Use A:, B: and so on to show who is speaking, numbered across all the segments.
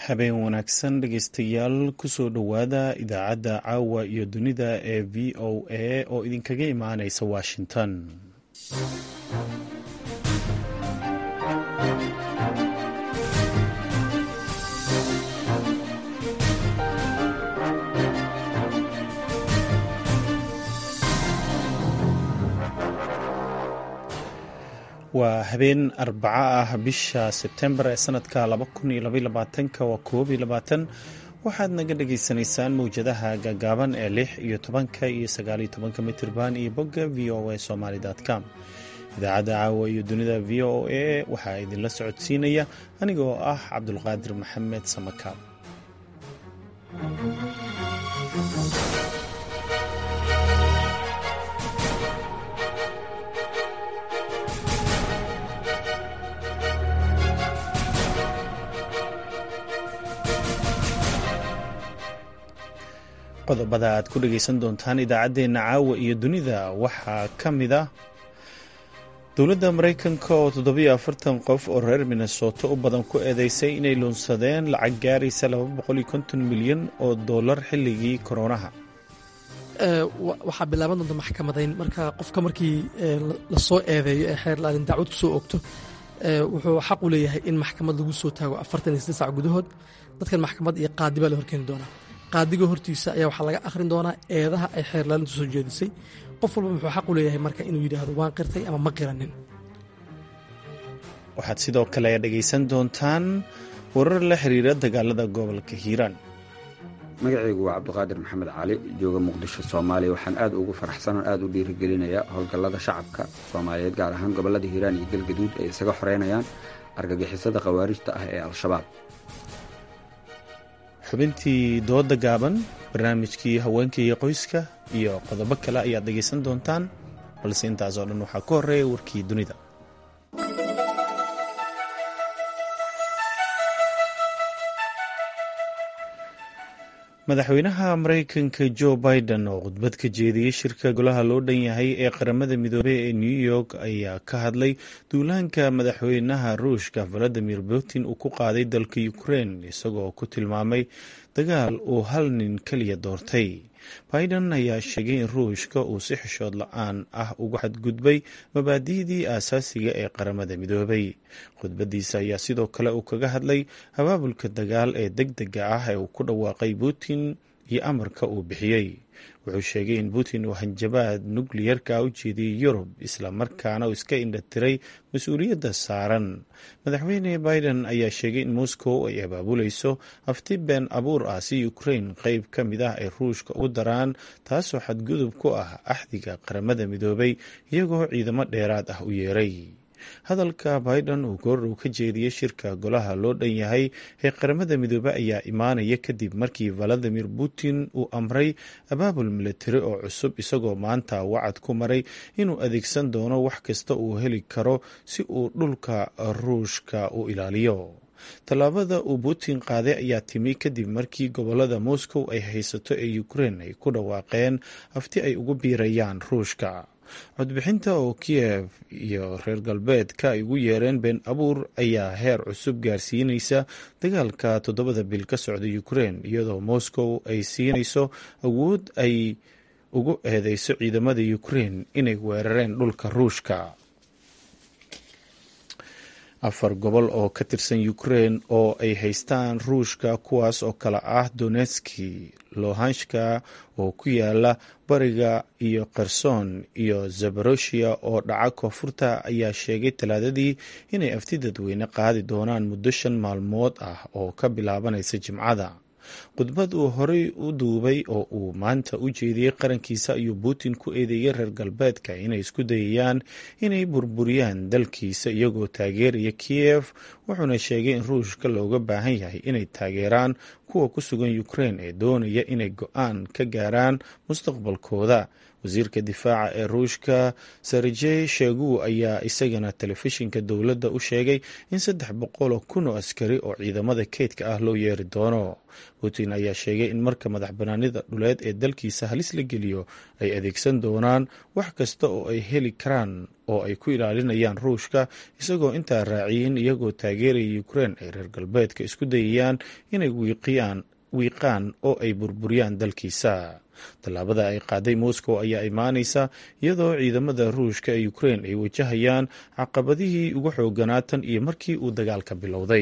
A: habeen wanaagsan dhegeystayaal kusoo dhowaada idaacadda caawa iyo dunida ee v o a oo idinkaga imaaneysa washington waa habeen arbaco ah bisha sebtembar ee sanadka waa koob iyo labaatan waxaad naga dhagaysanaysaan mawjadaha gaagaaban ee lix iyo tobanka iyo sagaaliyo tobanka mitirban iyo bogga v o a somaly com idaacadda caawa iyo dunida v o a waxaa idinla socodsiinaya anigoo ah cabdulqaadir maxamed samakaab qodobada aad ku dhagaysan doontaan idaacaddeenna caawa iyo dunida waxaa ka mid ah dowladda maraykanka oo toddobiyo afartan qof oo reer minnesota u badan ku eedeysay inay luunsadeen lacag gaaraysa laba boqol iyo konton milyan oo dollar xilligii koronaha
B: waxaa bilaaban doonta maxkamadayn marka qofka markii lasoo eedeeyo ee xeer laalin dacwad ku soo ogto wuxuu xaq u leeyahay in maxkamad lagu soo taago afartan iyo saddex sac gudahood dadkan maxkamad iyo qaadi baa la horkeeni doonaa qaadiga hortiisa ayaa waxaa laga akhrin doonaa eedaha ay xeerlaalintu soo jeedisay qof walba muxuu xaq u leeyahay marka inuu yidhaahdo waan qirtay ama ma qiranin
A: waxaad sidoo kale dhegaysan doontaan warar la xiriira dagaalada gobolka hiiraan
C: magacaygu waa cabdiqaadir maxamed cali jooga muqdisho soomaaliya waxaan aad ugu faraxsanoo aad u dhiirigelinayaa howlgallada shacabka soomaaliyeed gaar ahaan gobollada hiiraan iyo galgaduud ay isaga xoreynayaan argagixisada khawaarijta ah ee al-shabaab
A: xubintii dooda gaaban barnaamijkii haweenka iyo qoyska iyo qodobo kale ayaad dhegaysan doontaan balse intaas oo dhan waxaa ku horreeya warkii dunida madaxweynaha maraykanka jo biden oo khudbad ka jeediyey shirka golaha loo dhan yahay ee qaramada midoobey ee new york ayaa ka hadlay duulaanka madaxweynaha ruushka valadimir putin uu ku qaaday dalka ukraine isagoo ku tilmaamay dagaal uu hal nin keliya doortay biden ayaa sheegay in ruushka uu si xishood la-aan ah uga xadgudbay mabaadi'dii aasaasiga ee qaramada midoobay khudbadiisa ayaa sidoo kale uu kaga hadlay abaabulka dagaal ee deg dega ah ee uu ku dhawaaqay putin iyo amarka uu bixiyey wuxuu sheegay in putin uu hanjabaad nukliyarka u jeediyey yurub isla markaana uu iska indhatiray mas-uuliyadda saaran madaxweyne biden ayaa sheegay in moscow ay abaabulayso afti been abuur ah si ukraine qeyb ka mid ah ay ruushka ugu daraan taasoo xadgudub ku ah axdiga qaramada midoobay iyagoo ciidamo dheeraad ah u yeeray hadalka biden uu goordhow ka jeediyey shirka golaha loo dhan yahay ee qaramada midoobe ayaa imaanaya kadib markii valadimir putin uu amray abaabul militari oo cusub isagoo maanta wacad ku maray inuu adeegsan doono wax kasta uu heli karo si uu dhulka ruushka u ilaaliyo tallaabada uu putin qaaday ayaa timi kadib markii gobolada moscow ay haysato ee ukraine ay ku dhawaaqeen afti ay ugu biirayaan ruushka codbixinta oo kiyev iyo reer galbeedka ay ugu yeereen been abuur ayaa heer cusub gaarsiinaysa dagaalka toddobada bil ka socda ukraine iyadoo moscow ay siinayso awood ay ugu eedeyso ciidamada ukraine inay weerareen dhulka ruushka afar gobol oo ka tirsan ukraine oo ay haystaan ruushka kuwaas oo kale ah donetski lohanshka oo ku yaala bariga iyo kherson iyo zabaroshia oo dhaca koonfurta ayaa sheegay talaadadii inay afti dadweyne qaadi doonaan muddo shan maalmood ah oo ka bilaabanaysa jimcada khudbad uu horey u duubay oo uu maanta u jeediyey qarankiisa ayuu putin ku eedeeyey reer galbeedka inay isku dayayaan inay burburiyaan dalkiisa iyagoo taageeraya kiyev wuxuuna sheegay in ruushka looga baahan yahay inay taageeraan kuwa ku sugan ukraine ee doonaya inay go-aan ka gaaraan mustaqbalkooda wasiirka difaaca ee ruushka serjey shegu ayaa isagana telefishinka dowladda u sheegay in saddex boqoloo kun oo askari oo ciidamada keydka ah loo yeeri doono putin ayaa sheegay in marka madax banaanida dhuleed ee dalkiisa halis la geliyo ay adeegsan doonaan wax kasta oo ay heli karaan oo ay ku ilaalinayaan ruushka isagoo intaa raaciyeen iyagoo taageeraya ukrein ay reer galbeedka isku dayayaan inay wiiqaan oo ay burburiyaan dalkiisa tallaabada ay qaaday moscow ayaa imaanaysa iyadoo ciidamada ruushka ee ukrein ay wajahayaan caqabadihii ugu xooganaa tan iyo markii uu dagaalka bilowday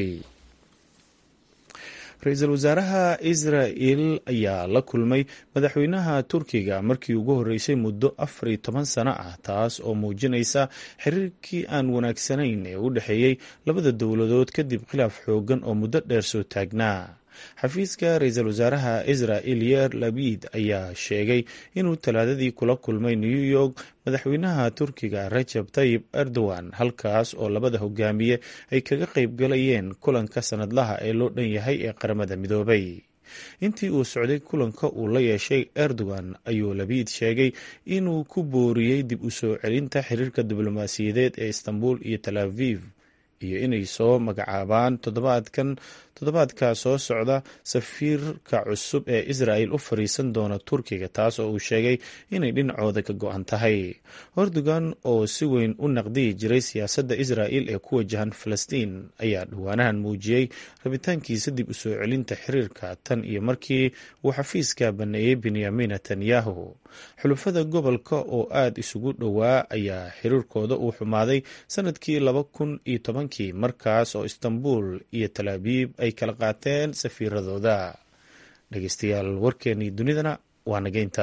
A: ra-iisul wasaaraha israel ayaa la kulmay madaxweynaha turkiga markii ugu horreysay muddo afar iyo toban sano ah taas oo muujinaysa xiriirkii aan wanaagsanayn ee u dhexeeyey labada dowladood kadib khilaaf xoogan oo muddo dheer soo taagnaa xafiiska ra-iisul wasaaraha israel yer labid ayaa sheegay inuu talaadadii kula kulmay new york madaxweynaha turkiga rajab tayib erdogan halkaas oo labada hogaamiye ay kaga qayb galayeen kulanka sanadlaha ee loo dhan yahay ee qaramada midoobay intii uu socday kulanka uu la yeeshay erdogan ayuu labiid sheegay inuu ku booriyey dib u soo celinta xiriirka diblomaasiyadeed ee istanbul iyo tal aviv iyo inay soo magacaabaan toddobaadkan toddobaadka soo socda safiirka cusub ee israel u fariisan doona turkiga taas oo uu sheegay inay dhinacooda ka go-an tahay erdogan oo si weyn u naqdiyi jiray siyaasadda israel ee ku wajahan falastiin ayaa dhawaanahan muujiyey rabitaankiisa dib u soo celinta xiriirka tan iyo markii uu xafiiska baneeyey benyamin netanyahu xulufada gobolka oo aada isugu dhowaa ayaa xiriirkooda uu xumaaday sanadkii laba kun iyo tobankii markaas oo istanbul iyo talaabiib ay kala qaateen safiiradooda dhegeystayaal warkeenii dunidana waa nageynta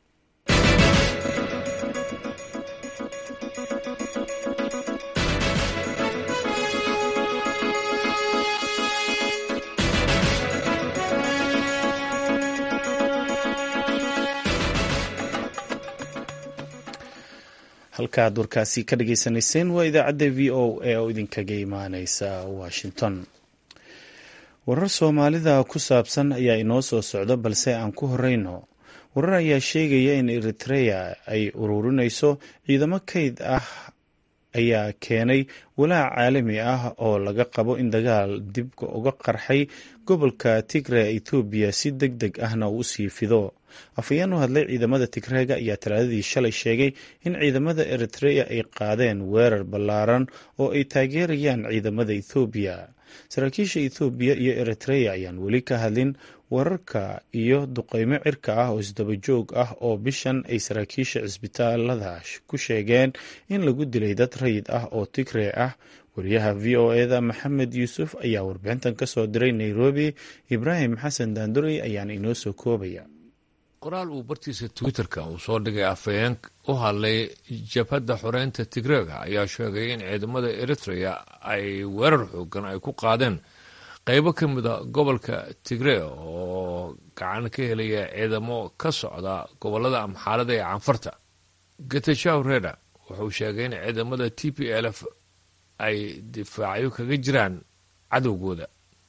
A: halkaad warkaasi ka dhageysanayseen waa idaacadda v o a oo idinkaga imaaneysa washington warar soomaalida ku saabsan ayaa inoo soo socda balse aan ku horeyno warar ayaa sheegaya in eritrea ay ururinayso ciidamo kayd ah ayaa keenay walaac caalami ah oo laga qabo in dagaal dib uga qarxay gobolka tigre ethoobiya si deg deg ahna uu usii fido afhayeen u hadlay ciidamada tigreega ayaa talaadadii shalay sheegay in ciidamada eritrea ay qaadeen weerar ballaaran oo ay taageerayaan ciidamada ethoobiya saraakiisha ethoobiya iyo eritrea ayaan weli ka hadlin wararka iyo duqeymo cirka ah oo isdaba joog ah oo bishan ay saraakiisha cisbitaalada ku sheegeen in lagu dilay dad rayid ah oo tigree ah wariyaha v o eda maxamed yuusuf ayaa warbixintan ka soo diray nairobi ibraahim xasan daandurey ayaana inoo soo koobaya
D: qoraal uu bartiisa twitterka uu soo dhigay afhayeen u hadlay jabhadda xoreynta tigreega ayaa sheegay in ciidamada eritrea ay weerar xoogan ay ku qaadeen qeybo ka mida gobolka tigree oo gacan ka helaya ciidamo ka socda gobolada amxaalada ee canfarta getajaw reda wuxuu sheegay in ciidamada t p l f ay difaacyo kaga jiraan cadowgooda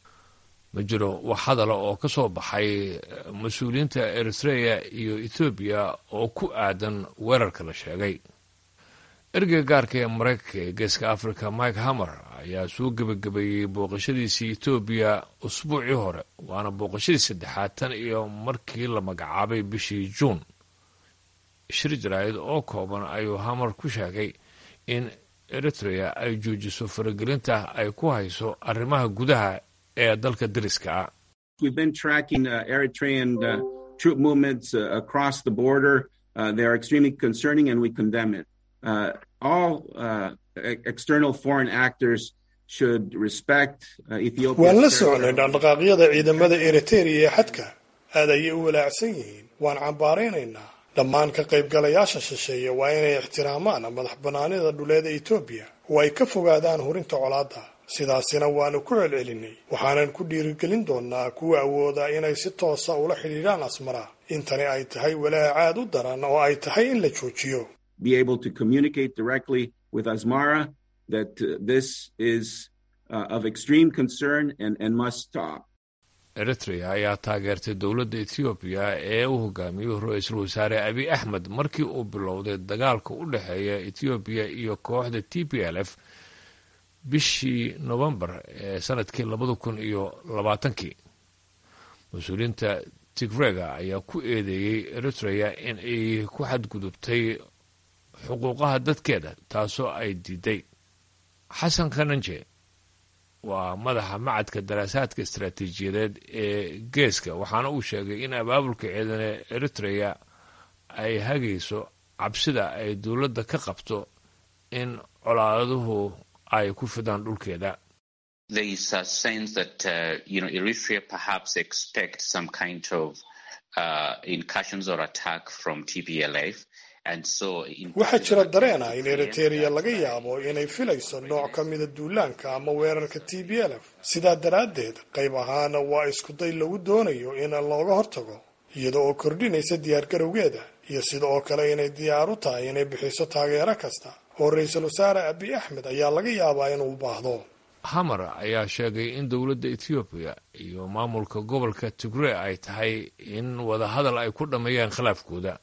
D: ma jiro wax hadala oo ka soo baxay mas-uuliyiinta eritrea iyo ethoobiya oo ku aadan weerarka la sheegay ergeyga gaarka ee maraykanka ee geeska africa mike hamer ayaa soo gebagabeeyey booqashadiisii etoobiya usbuucii hore waana booqashadii saddexaad tan iyo markii la magacaabay bishii juun shir jaraa'id oo kooban ayuu hamer ku sheegay in eritrea ay joojiso faragelinta ay ku hayso arrimaha gudaha ee dalka dariska ah
E: waan la socnay dhaqdhaqaaqyada ciidamada eriteria ee xadka aad ayay u walaacsan yihiin waan cambaaraynaynaa dhammaan ka qaybgalayaasha shisheeye waa inay ixtiraamaan madax bannaanida dhuleeda etoobiya oo ay ka fogaadaan hurinta colaadda sidaasina waanu ku celcelinay waxaanan ku dhiirigelin doonnaa kuwa awooda inay si toosa ula xidhiidhaan asmara intani ay tahay walaac aad u daran oo ay tahay in la joojiyo
D: eritrea ayaa taageertay dowladda ethoobiya ee u hogaamiyey ra-iisul wasaare abiy axmed markii uu bilowday dagaalka u dhexeeya ethoobiya iyo kooxda t p l f bishii novembar ee sanadkii labada kun iyo labaatankii mas-uuliyiinta tigrega ayaa ku eedeeyey eritrea in ay ku xadgudubtay xuquuqaha dadkeeda taasoo ay diiday xasan kananje waa madaxa macadka daraasaadka istaraatiijiyadeed ee geeska waxaana uu sheegay in abaabulka ciidane eritrea ay hagayso cabsida ay dowladda ka qabto in colaaduhu ay ku fidaan dhulkeeda
E: waxaa jira dareen ah in eritereya laga yaabo inay filayso nooc ka mida duulaanka ama weerarka t b l f sidaa daraaddeed qayb ahaana waa iskuday lagu doonayo in looga hortago iyada oo kordhinaysa diyaargarowgeeda iyo sida oo kale inay diyaar u tahay inay bixiso taageero kasta oo ra-iisul wasaare abiy axmed ayaa laga yaabaa inuu baahdo
D: hamar ayaa sheegay in dowladda ethoobiya iyo maamulka gobolka tigree ay tahay in wadahadal ay ku dhammeeyaan khilaafkooda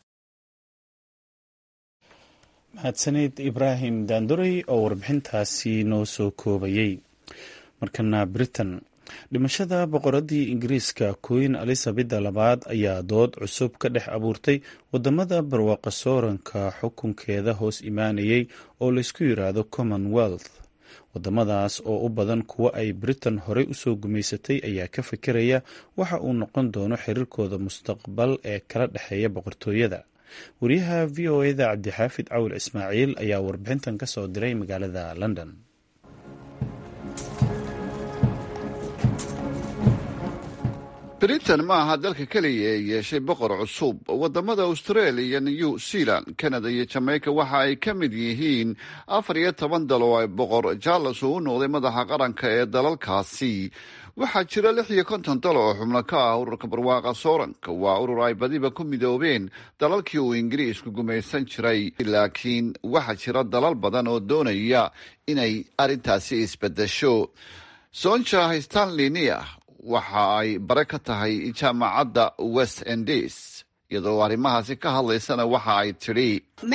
A: mahadsaneyd ibraahim daanduray oo warbixintaasi noo soo koobayey markana britain dhimashada boqoradii ingiriiska queen elizabeda labaad ayaa dood cusub ka dhex abuurtay wadamada barwaaqa sooranka xukunkeeda hoos imaanayay oo laysku yiraahdo commonwealth wadamadaas oo u badan kuwa ay britain horey usoo gumaysatay ayaa ka fikiraya waxa uu noqon doono xiriirkooda mustaqbal ee kala dhexeeya boqortooyada wariyaha v o eda cabdixaafid cawil ismaaciil ayaa warbixintan ka soo diray magaalada london
F: britain ma aha dalka keliya ee yeeshay boqor cusub wadamada australia new zealand canada iyo jamaica waxa ay ka mid yihiin afar iyo toban dal oo ay boqor charles uu u noqday madaxa qaranka ee dalalkaasi waxaa jira lix iyo konton dal oo xubno ka ah ururka barwaaqa sooranka waa urur ay badiba ku midoobeen dalalkii uu ingiriisku gumaysan jiray laakiin waxaa jira dalal badan oo doonaya inay arrintaasi isbedesho sonja stanley nia waxa ay bare ka tahay jaamacadda west endes iyadoo arrimahaasi ka hadlaysana waxa ay tidhi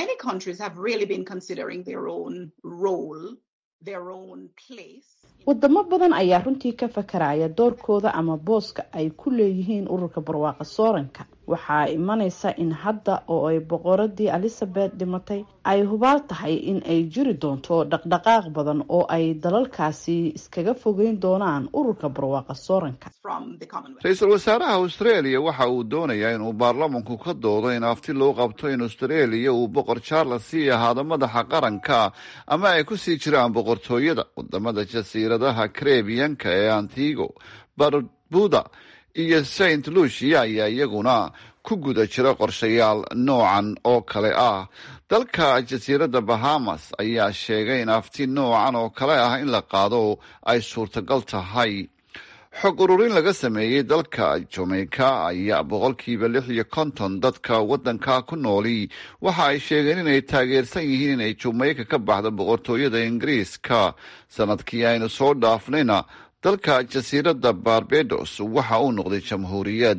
G: wadamo badan ayaa runtii ka fakaraya doorkooda ama booska ay ku leeyihiin ururka barwaaqa sooranka waxaa imanaysa in hadda oo ay boqoradii elizabeth dhimatay ay hubaal tahay in ay jiri doonto dhaqdhaqaaq badan oo ay dalalkaasi iskaga fogeyn doonaan ururka barwaaqa sooranka
F: ra-iisul wasaaraha australia waxa uu doonayaa inuu baarlamanku ka doodo in afti loo qabto in australia uu boqor charles sii ahaado madaxa qaranka ama ay ku sii jiraan boqortooyada wadamada jasiiradaha karebiyanka ee antigo barbuda iyo saint lucia ayaa iyaguna ku guda jira qorshayaal noocan oo kale ah dalka jasiiradda bahamas ayaa sheegay in afti noocan oo kale ah in la qaado ay suurtagal tahay xog ururin laga sameeyey dalka jamaica ayaa boqolkiiba lix iyo konton dadka waddanka ku nooli waxa ay sheegeen inay taageersan yihiin inay jamaica ka baxdo boqortooyada ingiriiska sanadkii aynu soo dhaafnayna dalka jasiiradda barbados waxa uu noqday jamhuuriyad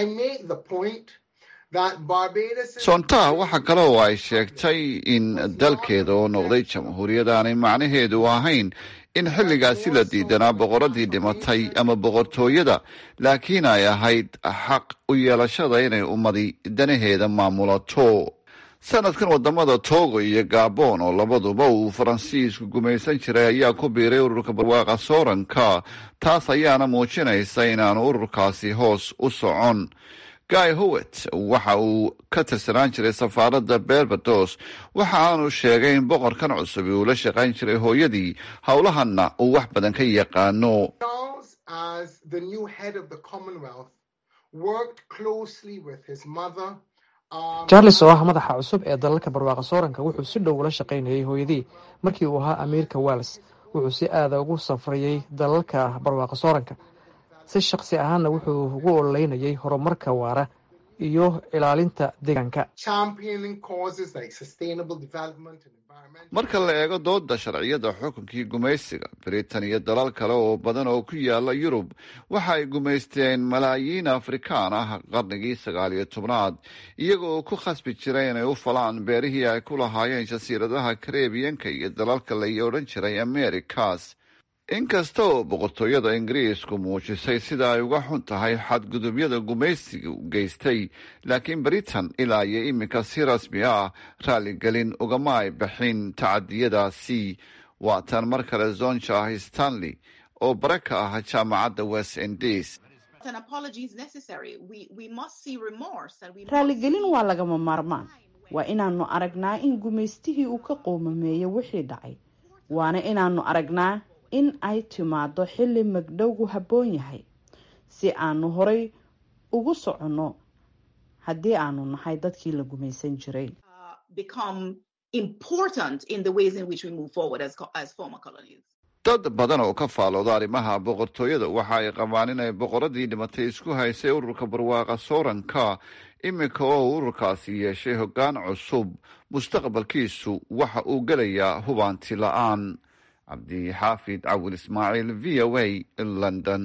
F: soontaha waxa kale oo ay sheegtay in dalkeeda oo noqday jamhuuriyad aanay macnaheedu ahayn in xilligaasi la diidanaa boqoradii dhimatay ama boqortooyada laakiin ay ahayd xaq u yeelashada inay ummadi danaheeda maamulato sanadkan wadamada togo iyo gabon oo labaduba uu faransiisku gumaysan jiray ayaa ku biiray ururka barwaaqa sooranka taas ayaana muujinaysa inaanu ururkaasi hoos u socon guy howet waxa uu ka tirsanaan jiray safaaradda berbados waxa aanu sheegay in boqorkan cusub uu la shaqayn jiray hooyadii howlahanna uu wax badan ka yaqaano
H: charles oo ah madaxa cusub ee dalalka barwaaqa sooranka wuxuu si dhow ula shaqaynayay hooyadii markii uu ahaa amiirka wales wuxuu si aada ugu safrayay dalalka barwaaqa sooranka si shaqsi ahaanna wuxuu ugu ololeynayay horumarka waara iyo ilaalinta deegaanka
F: marka la eego dooda sharciyada xukunkii gumaysiga britain iyo dalal kale oo badan oo ku yaala yurub waxa ay gumaysteen malaayiin afrikaan ah qarnigii sagaal iyo tobnaad iyaga oo ku khasbi jiray inay u falaan beerihii ay ku lahaayeen jasiiradaha karebiyanka iyo dalalka la odhan jiray americas inkasta oo boqortooyada ingiriisku muujisay sida ay uga xun tahay xadgudubyada gumaysiga u geystay laakiin britain ilaa iyo iminka si rasmi ah raaligelin ugama ay baxin tacadiyadaasi waa tan mar kale zonjah stanley oo bare ka ah jaamacadda west indies
G: raaligelin waa lagama maarmaan waa inaanu aragnaa in gumaystihii uu ka qoomameeyo wixii dhacay waana inaanu aragnaa in ay timaado xilli magdhowgu habboon yahay si aanu horay ugu soconno haddii aanu nahay dadkii la gumaysan jiray
F: dad badan oo ka faalooda arrimaha boqortooyada waxa ay qabaan inay boqoradii dhimatay isku haysay ururka barwaaqa sooranka iminka oo ururkaasi yeeshay hoggaan cusub mustaqbalkiisu waxa uu gelayaa hubaanti la-aan cabdixaafid cawil ismaaciil v o a london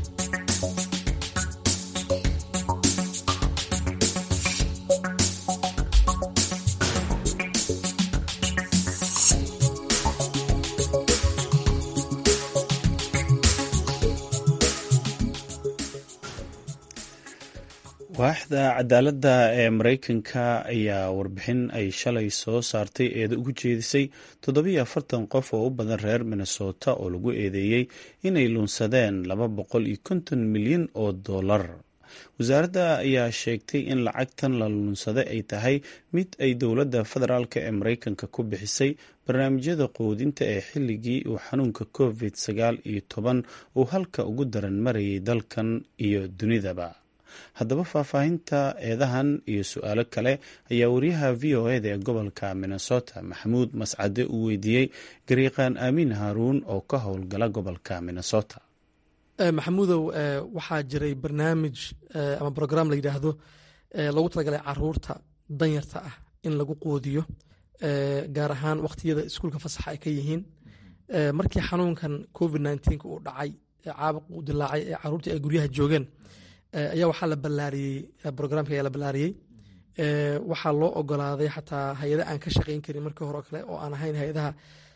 A: waaxda cadaaladda ee mareykanka ayaa warbixin ay shalay soo saartay eeda ugu jeedisay toddobiyo afartan qof oo u badan reer minnesota oo lagu eedeeyey inay luunsadeen laba boqol iyo konton milyan oo dollar wasaaradda ayaa sheegtay in lacagtan la luunsaday ay tahay mid ay dowladda federaalk ee mareykanka ku bixisay barnaamijyada quudinta ee xilligii uu xanuunka covid sagaal iyo toban uu halka ugu daran marayay dalkan iyo dunidaba haddaba faahfaahinta eedahan iyo su-aalo kale ayaa wariyaha v o eda ee gobolka minnesota maxamuud mascade uu weydiiyey gariiqaan aamiin haaruun oo ka howlgala gobolka minnesota
B: maxamuudow waxaa jiray barnaamij ama brograam la yidhaahdo lagu talagalay caruurta danyarta ah in lagu quudiyo gaar ahaan wakhtiyada iskuulka fasaxa ay ka yihiin markii xanuunkan covid nneteen uu dhacay caabuq uu dilaacay ee caruurtii ay guryaha joogeen ayaa waxaa la ballaariyey brograamka ayaa la ballaariyey waxaa loo ogolaaday xataa hay-ada aan ka shaqayn karin markii hore oo kale oo aan ahayn hay-adaha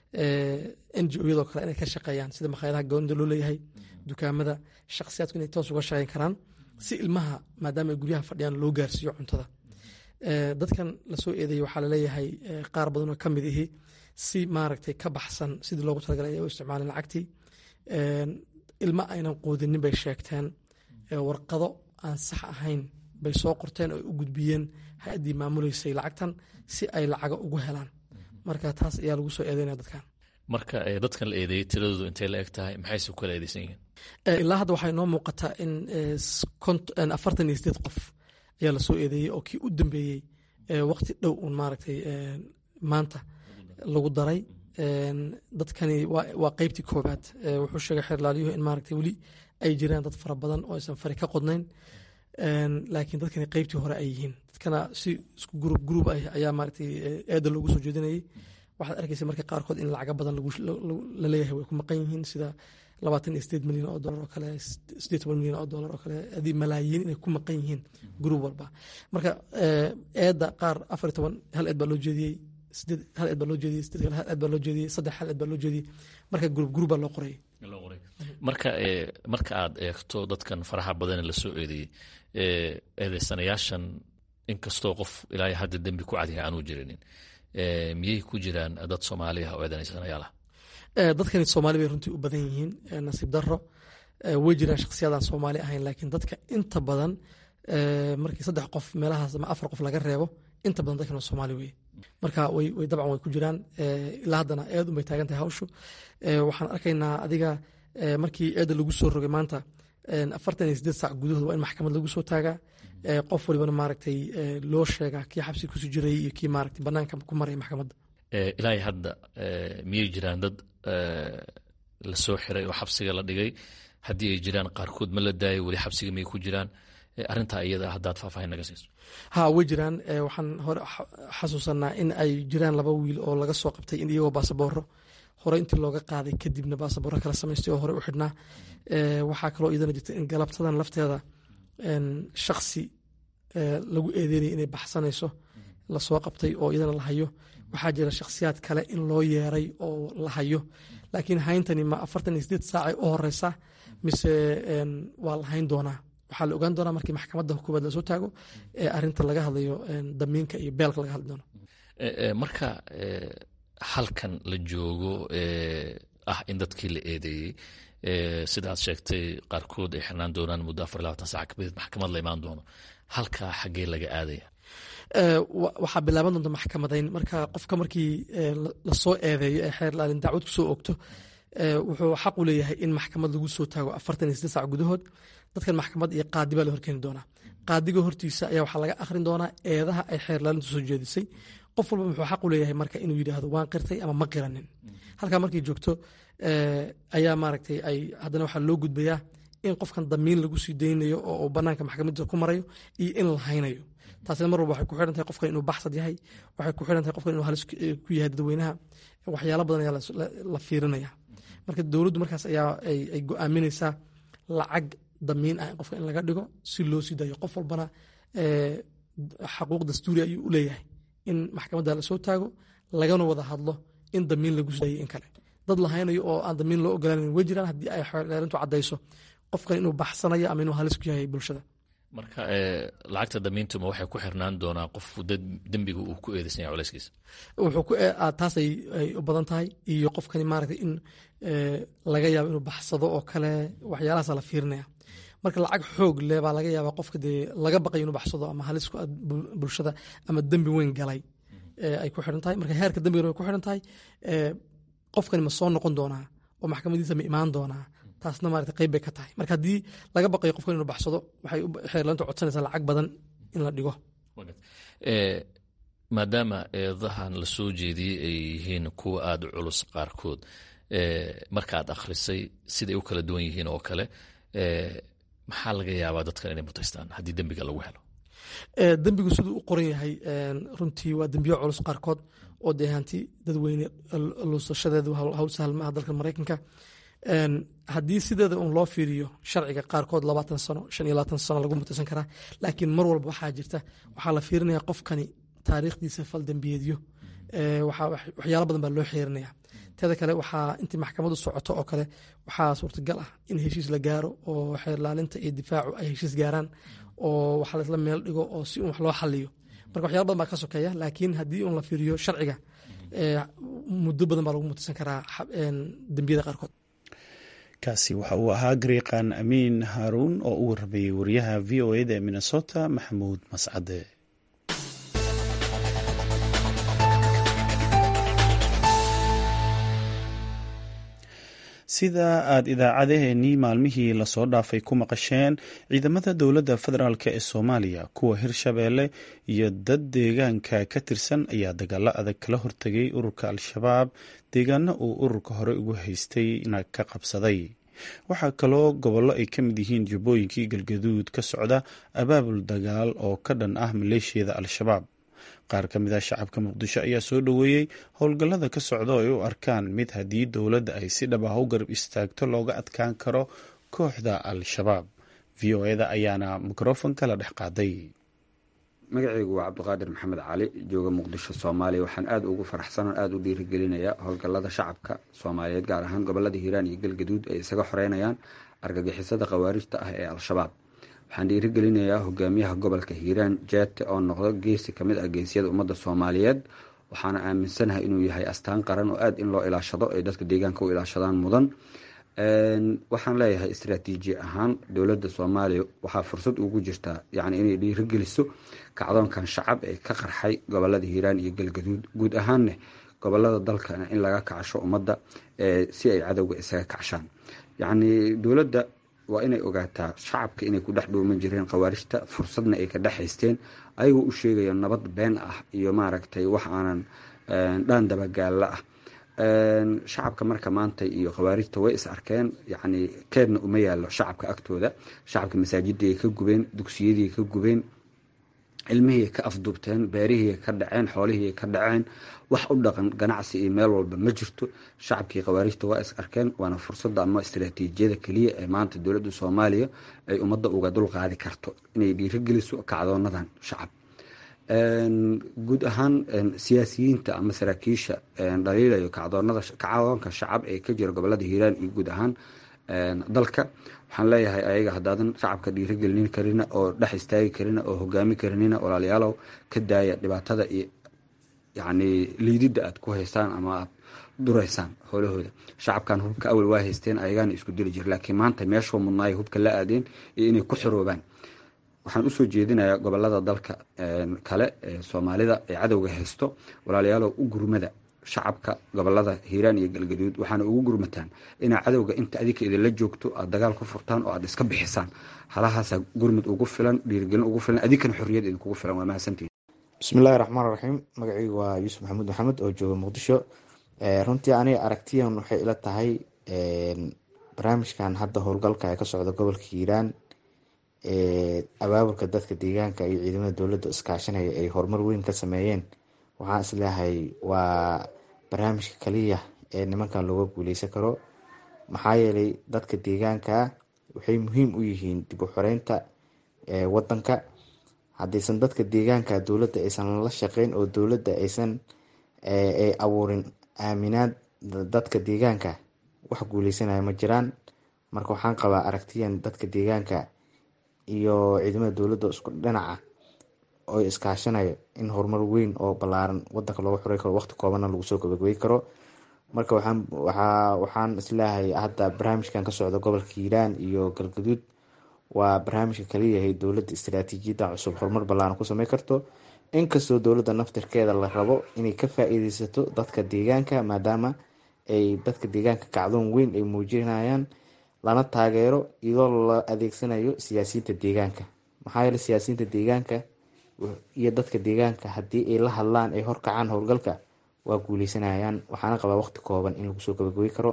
B: n g o yadoo kale inay ka shaqeeyaan sida makhaayadaha goonida loo leeyahay dukaamada shakhsiyaadku inay toos uga shaqeyn karaan si ilmaha maadaama ay guryaha fadhiyaan loo gaarsiiyo cuntada dadkan lasoo eedeeyey waxaa laleeyahay qaar badan oo ka mid ihi si maaragtay ka baxsan sidii loogu talagalay ay u isticmaaleen lacagtii ilma aynan quudinin bay sheegteen warqado aan sax ahayn bay soo qorteen oo u gudbiyeen hay-addii maamuleysay lacagtan si ay lacaga ugu helaan marka taas ayaa lagu soo eedeynaya dadkan
I: marka dadkan la eedeeyey tiradoodu intay la eg tahay maxayse ku kala eedeysan yihiin
B: ilaa hadda waxay noo muuqataa in afartan iyo sideed qof ayaa lasoo eedeeyey oo kii u dambeeyey waqti dhow uun maaragtay maanta lagu daray dadkani waa qeybtii koobaad wuxuu sheegay xeerlaalyuhu in maaragtay weli ay jiraan dad fara badan oo aysan fari ka qodnayn laakiin dadkani qeybtii hore ay yihiin dadkana si isku gruub gruub ah ayaa maaragtay eeda loogu soo jeedinayay waxaad arkaysa marka qaarkood in lacaga badan la leeyahay way ku maqan yihiin sida labaatan iyo sideed milyan oo dolar oo kale sideed toban milyan oo dolar oo kale adii malaayiin inay ku maqan yihiin gruub walba marka eedda qaar afar iyo toban hal eed baa loo jeediyey sideed hal eed baa loo jeediyey sideed kale hal eed baa loo jeediyey saddex hal eed baa loo jeediyey marka gruub gruub baa loo qorayay
I: marka marka aad eegto dadkan faraha badane lasoo eedeeyey eedeysanayaashan inkastoo qof ilaa hadda dembi ku cadyahay aanuu jirinin miyay ku jiraan dad soomaali ah oo eedeysanayaal ah
B: dadkani soomaali bay runtii u badan yihiin nasiib daro way jiraan shakhsiyadaan soomaali ahayn laakiin dadka inta badan markii saddex qof meelahaas ama afar qof laga reebo inta badan dadkan waa soomaali weye marka way dabcan way ku jiraan ilaa haddana eed unbay taagan tahay hawshu waxaan arkaynaa adiga markii eedda lagu soo rogay maanta afartan iyo sideed saac gudahood waa in maxkamad lagu soo taagaa qof walibana maaragtay loo sheegaa kii xabsi kusii jiray iyo kii maaragtay banaanka ku maraya maxkamadda
I: ilaahay hadda miyay jiraan dad lasoo xiray oo xabsiga la dhigay haddii ay jiraan qaarkood ma la daayo weli xabsiga miyay ku jiraan arrintaa iyada haddaad faahfaahin naga siiso
B: ha way jiraan waxaan hore xasuusanaa in ay jiraan laba wiil oo laga soo qabtay in iyagoo baasabooro hore intii looga qaaday kadibna baasabooro kala samaystay oo hore u xidhnaa waxaa kaloo iyadana jirta in galabtadan lafteeda shaksi lagu eedeynaya inay baxsanayso lasoo qabtay oo iyadana la hayo waxaa jira shakhsiyaad kale in loo yeeray oo la hayo laakiin hayntani ma afartan iyo sideed saacay u horeysa mise waa la hayn doonaa waxaa la ogaan doonaa markii maxkamadda koowaad lasoo taago ee arinta laga hadlayo damiinka iyo beelka laga hadli doono
I: marka halkan la joogo ah in dadkii la eedeeyey sidaad sheegtay qaarkood ay xirnaan doonaan muddo afar labaatan sac kabadid maxkamad la imaan doono halkaa xaggee laga aadaya
B: waxaa bilaaban doonta maxkamadayn marka qofka markii lasoo eedeeyo ee xeer laalin dacwad kusoo ogto wuxuu xaq u leeyahay in maxkamad lagu soo taago afartan iyo sideed sac gudahood dadkan maxkamad iyo qaadi baa la horkeeni doonaa qaadiga hortiisa ayaa waxaa laga akhrin doonaa eedaha ay xeer laalintu soo jeedisay qof walba wuxuu xaq u leeyahay marka inuu yidhaahdo waan qirtay ama ma qiranin halkaa markay joogto ayaa maaragtay ay haddana waxaa loo gudbayaa in qofkan damiin lagu sii daynayo oo banaanka maxkamadda ku marayo iyo in la haynayo taasina mar walba waxay ku xiran tahay qofkan inuu baxsad yahay waxay ku xiran tahay qofkan inuu halis ku yahay dadweynaha waxyaalo badan ayaa la fiirinaya marka dowladdu markaas ayaa ay go-aaminaysaa lacag damiin ah qofka in laga dhigo si loo sii dayo qof walbana xaquuq dastuuri ayuu u leeyahay in maxkamadda lasoo taago lagana wada hadlo in damiin lagu sii dayo in kale dad la haynayo oo aan damiin loo ogolaanan way jiraan haddii ay xeerintu caddayso qofkan inuu baxsanayo ama inuu halis ku yahay bulshada
I: marka lacagta damiintuma waxay ku xirnaan doonaa qof dembiga uu ku eedeysan yahay culayskiisa
B: taas ay u badan tahay iyo qofkani maaragtay in laga yaabo inuu baxsado oo kale waxyaalahaasa la fiirinaya marka lacag xoog leh baa laga yaabaa qofka dee laga baqayo inuu baxsado ama halis ku bulshada ama dembi weyn galay ay ku xiran tahay marka heerka dembigana way ku xiran tahay qofkani ma soo noqon doonaa oo maxkamadiisa ma imaan doonaa taasna maarata qayb bay ka tahay marka haddii laga baqayo qofkan inuu baxsado waxay xeerlaanta codsanaysaa lacag badan in la dhigo
I: maadaama eedahan la soo jeediyey ay yihiin kuwa aada u culus qaarkood markaad akhrisay siday u kala duwan yihiin oo kale maxaa laga yaabaa dadkan inay mutaystaan haddii dembiga lagu helo
B: dembigu siduu u qoran yahay runtii waa dembiyo culus qaarkood oo dee hanti dadweyne luusashadeedu hawl sahal maaha dalka maraykanka haddii sideeda un loo fiiriyo sharciga qaarkood labaatan sano shan iyo labaatan sano lagu mutaysan karaa laakiin mar walba waxaa jirta waxaa la fiirinaya qofkani taariikhdiisa faldembiyeedyo waxyaalo badan baa loo xeerinaya teeda kale waxaa intii maxkamadu socoto oo kale waxaa suurtagal ah in heshiis la gaaro oo xeerlaalinta iyo difaacu ay heshiis gaaraan oo waxa laisla meel dhigo oo si un wax loo xaliyo marka waxyaala badan baa ka sokeeya laakiin haddii un la fiiriyo sharciga muddo badan baa lagu mutaysan karaa dembiyada qaarkood
A: kaasi waxa uu ahaa gariiqan amiin haaruun oo u waramayey wariyaha v o eda ee minnesota maxamuud mascade sida aada idaacadaheenii maalmihii lasoo dhaafay ku maqasheen ciidamada dowladda federaalk ee soomaaliya kuwa hirshabeelle iyo dad deegaanka ka tirsan ayaa dagaalo adag kala hortegay ururka al-shabaab deegaano uu ururka hore ugu haystayna ka qabsaday waxaa kaloo gobollo ay ka mid yihiin jubbooyinkii galgaduud ka socda abaabul dagaal oo ka dhan ah maleeshiyada al-shabaab qaar ka mid ah shacabka muqdisho ayaa soo dhoweeyey howlgallada ka socda oo ay u arkaan mid haddii dowladda ay si dhab ah u garab istaagto looga adkaan karo kooxda al-shabaab v o eda ayaana mikrofonka la dhex qaaday
C: magacaygu waa cabdiqaadir maxamed cali jooga muqdisho soomaaliya waxaan aada ugu faraxsanon aada u dhiirigelinayaa howlgallada shacabka soomaaliyeed gaar ahaan gobolada hiiraan iyo galgaduud ay isaga xoreynayaan argagixisada khawaarijta ah ee al-shabaab waxaan dhiirigelinayaa hogaamiyaha gobolka hiiraan jeete oo noqdo geesi kamid ah geesiyada ummadda soomaaliyeed waxaana aaminsanahay inuu yahay astaan qaran oo aada in loo ilaashado ay dadka deegaanka u ilaashadaan mudan waxaan leeyahay istraatiiji ahaan dowladda soomaaliya waxaa fursad ugu jirtaa yacni inay dhiirigeliso kacdoonkan shacab ee ka qarxay gobolada hiiraan iyo galgaduud guud ahaanne gobolada dalkana in laga kacsho ummadda si ay cadowga isaga kacshaan yacni dowladda waa inay ogaataa shacabka inay ku dhex dhuuman jireen khawaarijta fursadna ay ka dhex haysteen ayagoo u sheegaya nabad been ah iyo maaragtay wax aanan dhaan dabagaalla ah shacabka marka maanta iyo khawaarijta way is arkeen yacni keedna uma yaallo shacabka agtooda shacabka masaajidii ay ka gubeen dugsiyadii ka gubeen cilmihii ka afduubteen beerihii ka dhaceen xoolihii ka dhaceen wax u dhaqan ganacsi iyo meel walba ma jirto shacabkii khawaarijta waa is arkeen waana fursadda ama istaraatiijiyada keliya ee maanta dowladda soomaaliya ay ummadda uga dulqaadi karto inay dhiirigeliso kacdoonadan shacab guud ahaan siyaasiyiinta ama saraakiisha dhaliilayo kacdoonada kacdoonka shacab ee ka jira gobolada hiiraan iyo guud ahaan dalka waxaan leeyahay ayaga haddaadan shacabka dhiirigelin karina oo dhex istaagi karina oo hogaami karinina walaalayaalow ka daaya dhibaatada iyo yacni liididda aad ku haystaan ama aad duraysaan howlahooda shacabkan hubka awal waa haysteen ayagaana isku dili jira laakiin maanta meeshuu mudnaay hubka la aadeen iyo inay ku xiroobaan waxaan usoo jeedinayaa gobolada dalka kale ee soomaalida ee cadowga haysto walaalayaalow u gurmada shacabka gobolada hiiraan iyo galgaduud waxaana ugu gurmataan inaa cadowga inta adinka idinla joogto aad dagaal ku furtaan oo aad iska bixisaan halahaasa gurmud ugu filan dhiirigelin ugu filan adinkana xorriyad idinkugu filan waa mahadsantihin
J: bismillahi raxmaan raxiim magacaygu waa yuusuf maxamuud maxamed oo jooga muqdisho runtii aniga aragtiyan waxay ila tahay barnaamijkan hadda howlgalka ee ka socda gobolka hiiraan abaabulka dadka deegaanka iyo ciidamada dowladda iskaashanaya ay horumar weyn ka sameeyeen waxaan isleeyahay waa barnaamijka kaliya ee nimankan looga guuleysan karo maxaa yeelay dadka deegaanka waxay muhiim u yihiin dib u xoreynta wadanka haddaysan dadka deegaanka dowladda aysan la shaqeyn oo dowladda aysan ay abuurin aaminaad dadka deegaanka wax guuleysanaya ma jiraan marka waxaan qabaa aragtiyan dadka deegaanka iyo ciidamada dowladda isku dhinaca oo iskaashanayo in horumar weyn oo ballaaran wadanka looga xorey karo waqti koobanna lagu soo gabagabey karo marka waxaan waxaa waxaan isleeyahay hadda barnaamijkan ka socda gobolka hiiraan iyo galgaduud waa barnaamijka kaliyahay dowladda istaraatiijiyadda cusub horumar ballaaran ku samey karto inkastoo dowladda naftirkeeda la rabo inay ka faa-iideysato dadka deegaanka maadaama ay dadka deegaanka kacdoon weyn ay muujinayaan lana taageero iyadoo la adeegsanayo siyaasiyiinta deegaanka maxaa yeele siyaasiyiinta deegaanka iyo dadka deegaanka haddii ay la hadlaan ay horkacaan howlgalka waa guuleysanayaan waxaana qabaa waqti kooban in lagu soo gabagabey karo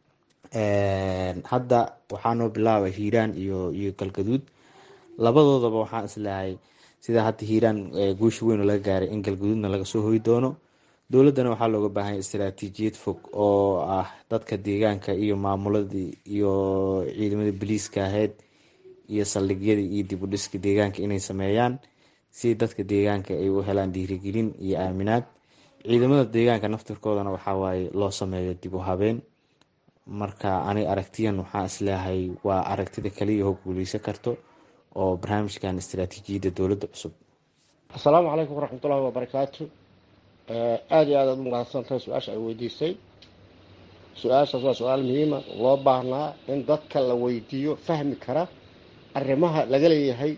J: hadda waxaanoo bilaabay hiiraan iyo iyo galgaduud labadoodaba waxaan isleehay sida hadda hiiraan guusha weyn oo laga gaaray in galgaduudna laga soo hoy doono dowladdana waxaa looga baahanya istaraatiijiyad fog oo ah dadka deegaanka iyo maamuladii iyo ciidamadii boliiska ahayd iyo saldhigyadii iyo dib u dhiska deegaanka inay sameeyaan si dadka deegaanka ay u helaan dhiirigelin iyo aaminaad ciidamada deegaanka naftirkoodana waxawaaye loo sameeyo dib u habeen marka ani aragtiyan waxaan isleeyahay waa aragtida kaliya oo guuleysan karto oo barnaamijkan istaraatiijiyadda dowladda cusub
K: asalaamu calaykum waraxmatullahi wabarakaatu aada iyo aad aad u mahadsantahay su-aasha ay weydiisay su-aashaas waa su-aal muhiima loo baahnaa in dadka la weydiiyo fahmi kara arrimaha laga leeyahay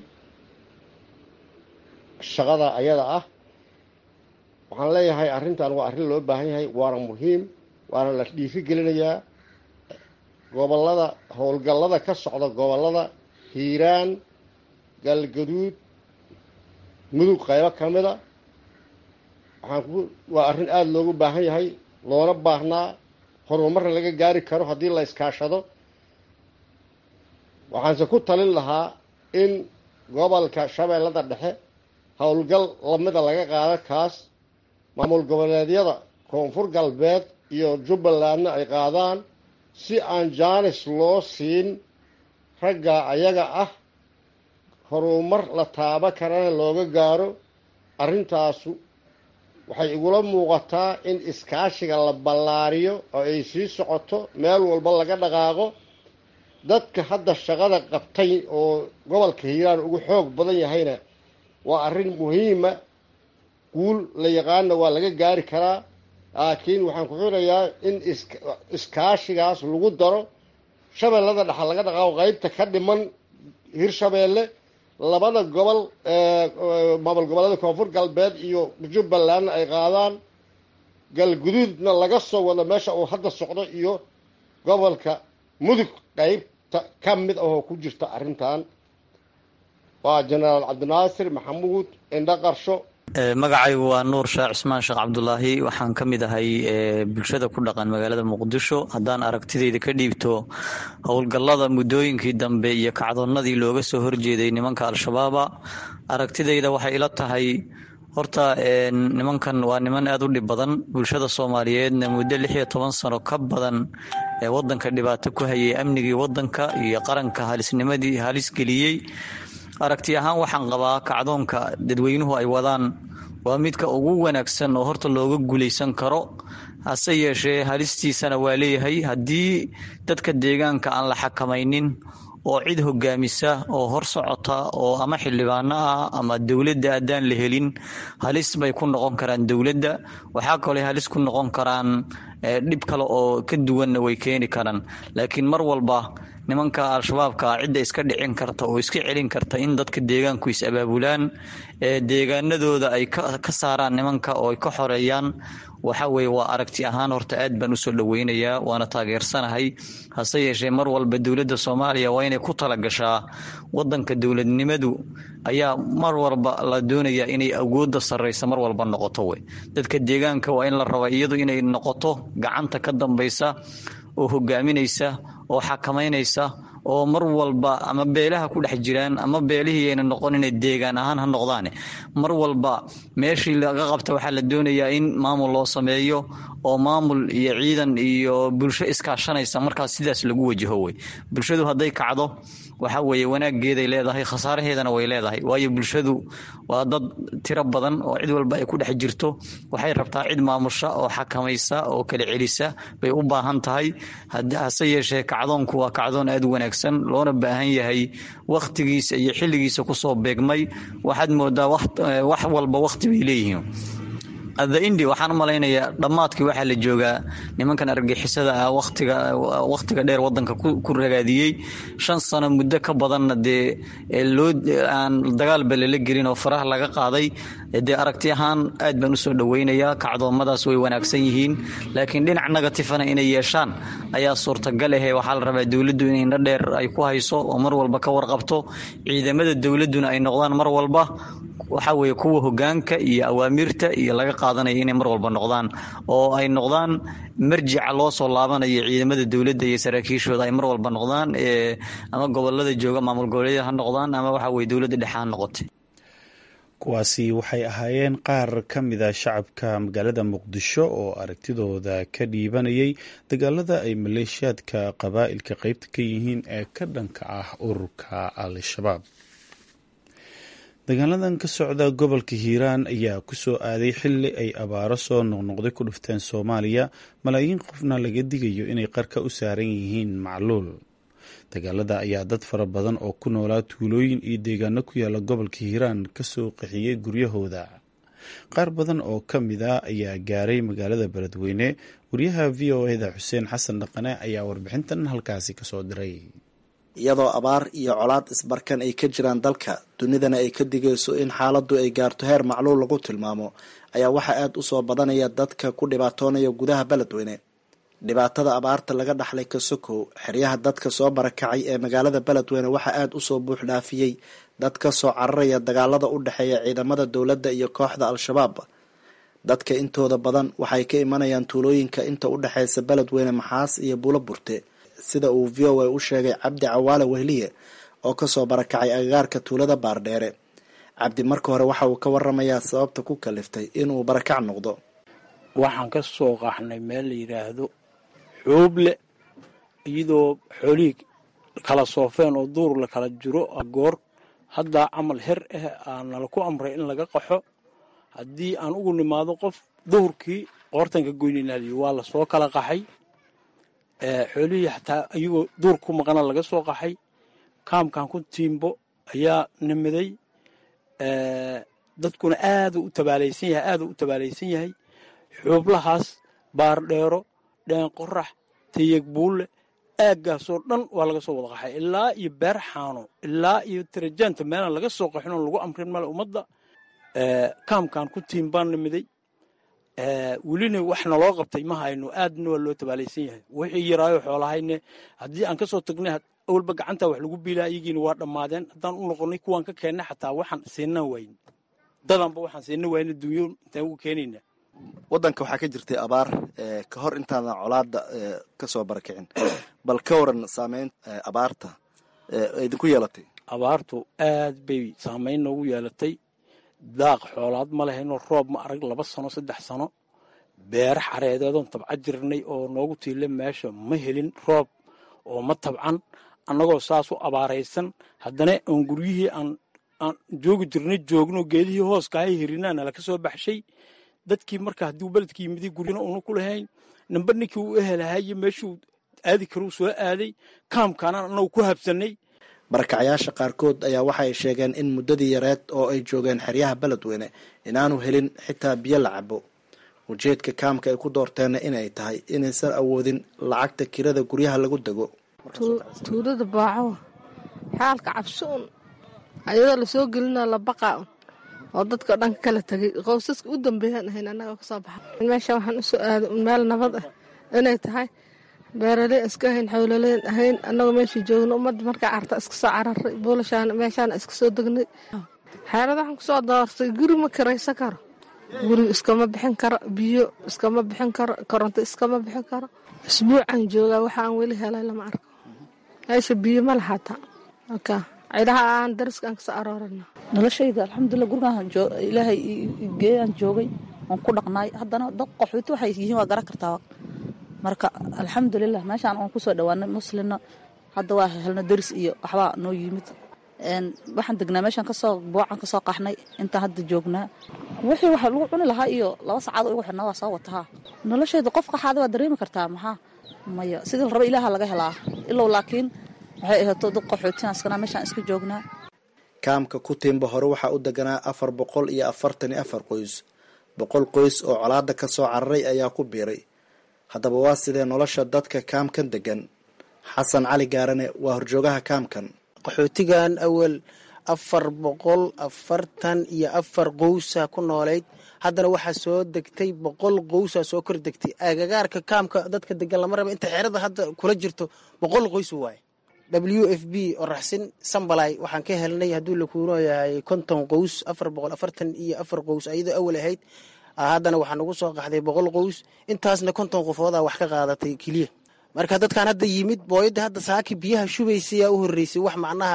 K: shaqada ayada ah waxaan leeyahay arrintan waa arrin loo baahan yahay waana muhiim waana la dhiiri gelinayaa gobolada howlgallada ka socda gobolada hiiraan galgaduud mudug qaybo ka mida waxaan ku waa arrin aada loogu baahan yahay loona baahnaa horumarna laga gaari karo haddii la iskaashado waxaanse ku talin lahaa in gobolka shabeellada dhexe howlgal lamida laga qaado kaas maamul goboleedyada koonfur galbeed iyo jubbalandna ay qaadaan si aan jaanis loo siin ragga ayaga ah horumar la taaba karana looga gaaro arrintaasu waxay igula muuqataa in iskaashiga la ballaariyo oo ay sii socoto meel walba laga dhaqaaqo dadka hadda shaqada qabtay oo gobolka hiiraan ugu xoog badan yahayna waa arrin muhiima guul la yaqaana waa laga gaari karaa laakiin waxaan ku xirayaa in iskaashigaas lagu daro shabeellada dhexa laga dhaqaaqo qeybta ka dhiman hirshabeelle labada gobol maamul goboleeda koonfur galbeed iyo jubbalandna ay qaadaan galguduudna laga soo wado meesha uu hadda socdo iyo gobolka mudug qeybta ka mid ahoo ku jirta arrintan waa jenaraal cabdinaasir maxamuud indho qarsho
L: magacaygu waa nuur sheekh cismaan sheekh cabdulaahi waxaan ka mid ahay bulshada ku dhaqan magaalada muqdisho haddaan aragtidayda ka dhiibto howlgallada muddooyinkii dambe iyo kacdoonnadii looga soo horjeeday nimanka al-shabaaba aragtidayda waxay ila tahay horta nimankan waa niman aada u dhib badan bulshada soomaaliyeedna muddo lix iyo toban sano ka badan ee wadanka dhibaato ku hayay amnigii wadanka iyo qaranka halisnimadii halis geliyey aragti ahaan waxaan qabaa kacdoonka dadweynuhu ay wadaan waa midka ugu wanaagsan oo horta looga guulaysan karo hase yeeshee halistiisana waa leeyahay haddii dadka deegaanka aan la xakamaynin oo cid hogaamisa oo hor socota oo ama xildhibaano ah ama dowladda haddaan la helin halis bay ku noqon karaan dowladda waxaa kaloo halis ku noqon karaan dhib kale oo ka duwanna way keeni karaan laakiin mar walba nimanka al-shabaabka cidda iska dhicin karta oo iska celin karta in dadka deegaanku is abaabulaan deegaanadooda ay ka saaraan nimanka oo ay ka xoreeyaan waxa weye waa aragti ahaan horta aad baan usoo dhoweynayaa waana taageersanahay hase yeeshee mar walba dowladda soomaaliya waa inay ku talagashaa wadanka dowladnimadu ayaa mar walba la doonayaa inay awoodda sarreysa mar walba noqoto wey dadka deegaanka waa in la rabaa iyadu inay noqoto gacanta ka dambaysa oo hogaaminaysa oo xakamaynaysa oo mar walba ama beelaha ku dhex jiraan ama beelihii ayna noqon inay deegaan ahaan ha noqdaane mar walba meeshii laga qabta waxaa la doonayaa in maamul loo sameeyo oo maamul iyo ciidan iyo bulsho iskaashanaysa markaas sidaas lagu wajaho wey bulshadu hadday kacdo waxa weeye wanaageeday leedahay khasaaraheedana way leedahay waayo bulshadu waa dad tiro badan oo cid walba ay ku dhex jirto waxay rabtaa cid maamusha oo xakamaysa oo kala celisa bay u baahan tahay hase yeeshee kacdoonku waa kacdoon aad u wanaagsan loona baahan yahay wakhtigiisa iyo xilligiisa kusoo beegmay waxaad moodaa wax walba wakhti bay leeyihiin the indi waxaan u malaynayaa dhammaadkii waxaa la joogaa nimankan argagixisada ah watiga wakhtiga dheer wadanka ku ragaadiyey shan sano muddo ka badanna dee loo aan dagaalba lala gelin oo faraha laga qaaday dee aragti ahaan aad baan usoo dhoweynayaa kacdoomadaas way wanaagsan yihiin laakiin dhinac negatifana inay yeeshaan ayaa suurtagal ahe waxaa la rabaa dowladdu in indho dheer ay ku hayso oo mar walba ka warqabto ciidamada dowladduna ay noqdaan mar walba waxa weeye kuwa hogaanka iyo awaamirta iyo laga qaadanaya inay mar walba noqdaan oo ay noqdaan marjica loo soo laabanayo ciidamada dowladda iyo saraakiishooda ay mar walba noqdaan ama gobolada jooga maamul goboleedyada ha noqdaan ama waxa weye dowladda dhexe ha noqotay
A: kuwaasi waxay ahaayeen qaar ka mida shacabka magaalada muqdisho oo aragtidooda ka dhiibanayay dagaalada ay maleeshiyaadka qabaa'ilka qeybta ka yihiin ee ka dhanka ah ururka al-shabaab dagaaladan ka socda gobolka hiiraan ayaa ku soo aaday xilli ay abaaro soo noqnoqday ku dhufteen soomaaliya malaayiin qofna laga digayo inay qarka u saaran yihiin macluul dagaalada ayaa dad fara badan oo ku noolaa tuulooyin iyo deegaano ku yaala gobolka hiiraan kasoo qaxiyey guryahooda qaar badan oo ka mid a ayaa gaaray magaalada beledweyne wariyaha v o eda xuseen xasan dhaqane ayaa warbixintan halkaasi kasoo diray
M: iyadoo abaar iyo colaad isbarkan ay ka jiraan dalka dunidana ay ka digayso in xaaladdu ay gaarto heer macluul lagu tilmaamo ayaa waxaa aada u soo badanaya dadka ku dhibaatoonaya gudaha beledweyne dhibaatada abaarta laga dhaxlay kasokow xeryaha dadka soo barakacay ee magaalada beledweyne waxaa aada usoo buux dhaafiyey dad ka soo cararaya dagaalada u dhexeeya ciidamada dowladda iyo kooxda al-shabaab dadka intooda badan waxay ka imanayaan tuulooyinka inta u dhexeysa beledweyne maxaas iyo buulo burte sida uu v o a u sheegay cabdi cawaale wehliye oo kasoo barakacay agagaarka tuulada baardheere cabdi marka hore waxa uu ka waramayaa sababta ku kaliftay inuu barakac noqdo
N: waxaan ka soo qaxnay meel la yidhaahdo xooble iyadoo xoolihii kala soofeen oo duur la kala jiro goor haddaa camal her ah aa nala ku amray in laga qaxo haddii aan ugu nimaado qof duhurkii qoortanka goyninaaliyo waa la soo kala qaxay xoolihii xataa iyagoo duur ku maqana laga soo qaxay kaamkan ku tiimbo ayaa nimiday dadkuna aadu u tabaalaysan yahay aaduu u tabaalaysan yahay xuublahaas baardheero dheen qorax tayeg buulle aaggaasoo dhan waa laga soo wada qaxay ilaa iyo beer xaano ilaa iyo tirajaanta meelaan laga soo qaxin oo lagu amrin male ummadda kaamkan ku tiim baan nimiday welina wax naloo qabtay ma hayno aadna waa loo tabaalaysan yahay wixii yaraayo xoolahayne haddii aan kasoo tagnay awalba gacanta wax lagu biilaa iyagiina waa dhammaadeen haddaan u noqonay kuwaan ka keennay xataa waxaan siinaan wayn dadanba waxaan siina wayna dunyo intaan ugu keenayna
M: wadanka waxaa ka jirtay abaar ka hor intaadan colaada kasoo barakicin bal ka waran saameyn abaarta idinku yeelatay
N: abaartu aad bay saameyn noogu yeelatay daaq xoolaad ma lehayno roob ma arag laba sano saddex sano beera xareedeedoon tabca jirnay oo noogu tiila meesha ma helin roob oo ma tabcan annagoo saas u abaaraysan haddana oon guryihii aan aan joogi jirnay joogno geedihii hooskahay hirinaa nala ka soo baxshay dadkii marka hadduu beledka yimidi guryana una ku lahayn namba ninkii uu ehelahaye meeshuu aadi karuu soo aaday kaamkaana anagu ku habsanay
M: barakacayaasha qaarkood ayaa waxay sheegeen in muddadii yareed oo ay joogeen xeryaha beledweyne inaanu helin xitaa biyo la cabo ujeedka kaamka ay ku doorteenna inay tahay inaysan awoodin lacagta kirada guryaha lagu dego
O: tuulada baaco xaalka cabsi un ayadoo lasoo gelina la baqaa un oo dadka dhan kala tegay qowsaska u dambeeyaan ahayn annaga kasoo baxa meesha waxaan usoo aaday un meel nabad ah inay tahay beeraley iska ahayn xowlaleen ahayn annagoo meeshii joogno ummadda markaa carta iska soo cararay buulashaana meeshaana iska soo degnay xeelad waxaan kusoo doortay guri ma kiraysan karo guri iskama bixin karo biyo iskama bixin karo koronto iskama bixin karo isbuucan joogaa waxa aan weli helay lama arko meesha biyo ma lahaata marka cidaha aan dariskaan kasoo aroorana
P: noloshayda alxamdulilah gurigaan ilaahay geeyaan joogay waan ku dhaqnaay haddana dad qaxooti waxay yihiin waa garan kartaa marka alxamdulilah meeshaan aan kusoo dhawaanay muslimna hadda waa helna daris iyo waxbaa noo yimid waxaan degnaa meeshaan kasoo boocan kasoo qaxnay intaan hadda joognaa wixii waxa lagu cuni lahaa iyo laba sacaad igu xirnaa waa soo watahaa noloshayda qof qaxaada waa dareemi kartaa maxaa maya sidii la raba ilaaha laga helaa ilow laakiin waxay ahaato dad qaxootiyan iskanaa meeshaan iska joognaa
M: kaamka kutiimba hore waxaa u deganaa afar boqol iyo afartan iyo afar qoys boqol qoys oo colaada ka soo cararay ayaa ku biiray haddaba waa sidee nolosha dadka kaamkan degan xasan cali gaarane waa horjoogaha kaamkan
Q: qaxootigan awal afar boqol afartan iyo afar qowsa ku noolayd haddana waxaa soo degtay boqol qowsa soo kor degtay agagaarka kaamka dadka degan lama raba inta xerada hadda kula jirto boqol qoys waaye w f b oo raxsin sambalay waxaan ka helnay hadduu lakuuno yahay konton qows afar boqol afartan iyo afar qows ayadoo awal ahayd haddana waxaa nagu soo qaxday boqol qows intaasna konton qofooda wax ka qaadatay keliya marka dadkan hadda yimid booyadda hadda saaki biyaha shubaysayaa u horeysay wax macnaha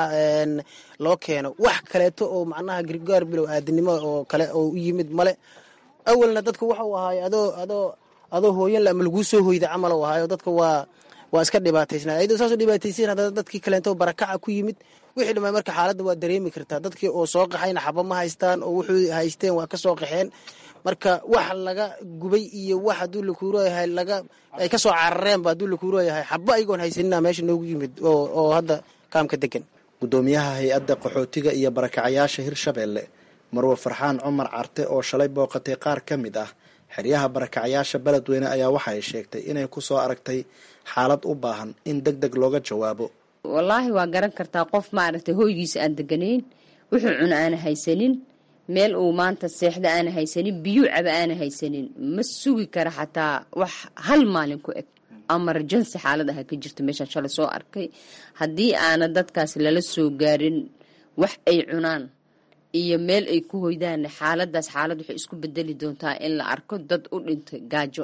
Q: loo keeno wax kaleeto oo macnaha gargaar bilow aadinimo oo kale oo u yimid male awalna dadka waxau ahaay adoo adoo adoo hooyanle ama laguu soo hoyda camal u ahaayo dadka waa waa iska dhibaataysnaa ayadoo saasoo dhibaataysan haddana dadkii kaleento barakaca ku yimid wixii dhamay marka xaaladda waa dareemi kartaa dadkii oo soo qaxayna xaba ma haystaan oo wuxuu haysteen waa ka soo qaxeen marka wax laga gubay iyo wax hadduu lakuurooyahay laga ay ka soo carareenba hadduu lakuurooyahay xaba ayagoon haysanina meesha noogu yimid oo hadda kaamka degan
M: guddoomiyaha hay-adda qaxootiga iyo barakacayaasha hirshabeelle marwe farxaan cumar carte oo shalay booqatay qaar ka mid ah xeryaha barakacayaasha beledweyne ayaa waxa ay sheegtay inay ku soo aragtay xaalad u baahan in deg deg looga jawaabo
R: wallaahi waa garan kartaa qof maaragtay hoygiisa aan deganayn wuxuu cuna aana haysanin meel uu maanta seexda aana haysanin biyuu caba aana haysanin ma sugi kara xataa wax hal maalin ku eg amarjansi xaalad aha ka jirta meeshaan shalay soo arkay haddii aana dadkaas lala soo gaarin wax ay cunaan iyo meel ay ku hoydaan xaaladaas xaalad waxay isku bedeli doontaa in la arko dad u dhintay gaajo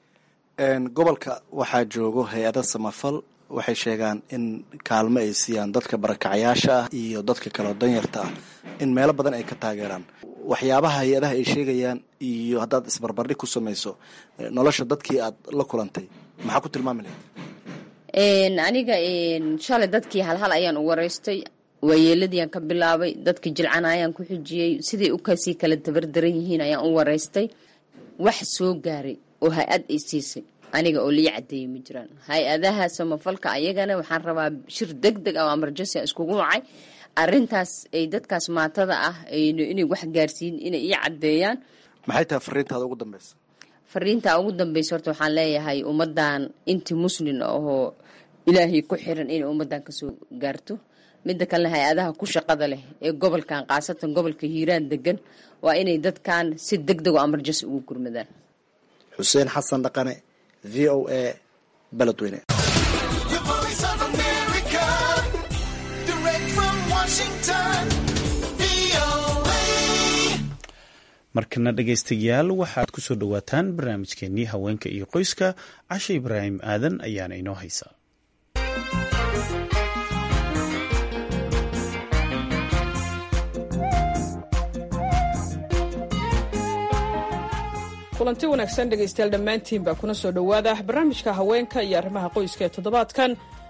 M: gobolka waxaa joogo hay-ada samafal waxay sheegaan in kaalmo ay siiyaan dadka barakacayaasha ah iyo dadka kaleo danyarta ah in meelo badan ay ka taageeraan waxyaabaha hay-adaha ay sheegayaan iyo haddaad isbarbardhig ku samayso nolosha dadkii aad la kulantay maxaa ku tilmaami lahayd
R: aniga shalay dadkii halhal ayaan u waraystay waayeeladiiaan ka bilaabay dadkii jilcana ayaan ku xijiyey siday u kasii kala dabardaran yihiin ayaan u waraystay wax soo gaaray oo hay-ad ay siisay aniga oo lii cadeeyey ma jiraan hay-adaha samafalka ayagana waxaan rabaa shir deg deg ah oo amarjansi a iskugu wacay arintaas ay dadkaas maatada ah inay wax gaarsiin inay ii cadeeyaan
M: maxay tahay fariintaada ugu dambeysa
R: fariinta ugu dambeysa horta waxaan leeyahay ummadan intii muslin ahoo ilaahay ku xiran inay ummadan kasoo gaarto midda kalena hay-adaha ku shaqada leh ee gobolkan khaasatan gobolka hiiraan degan waa inay dadkan si deg deg oo amarjansi ugu gurmadaan
M: xuseen xasan dhaqane v o a beledweyne
A: markana dhegaystayaal waxaad ku soo dhowaataan barnaamijkeenii haweenka iyo qoyska cashe ibraahim aadan ayaana inoo haysaa
S: kulanti wanaagsan dhegaystayaal dhammaantiin baa kuna soo dhowaada barnaamijka haweenka iyo arrimaha qoyska ee toddobaadkan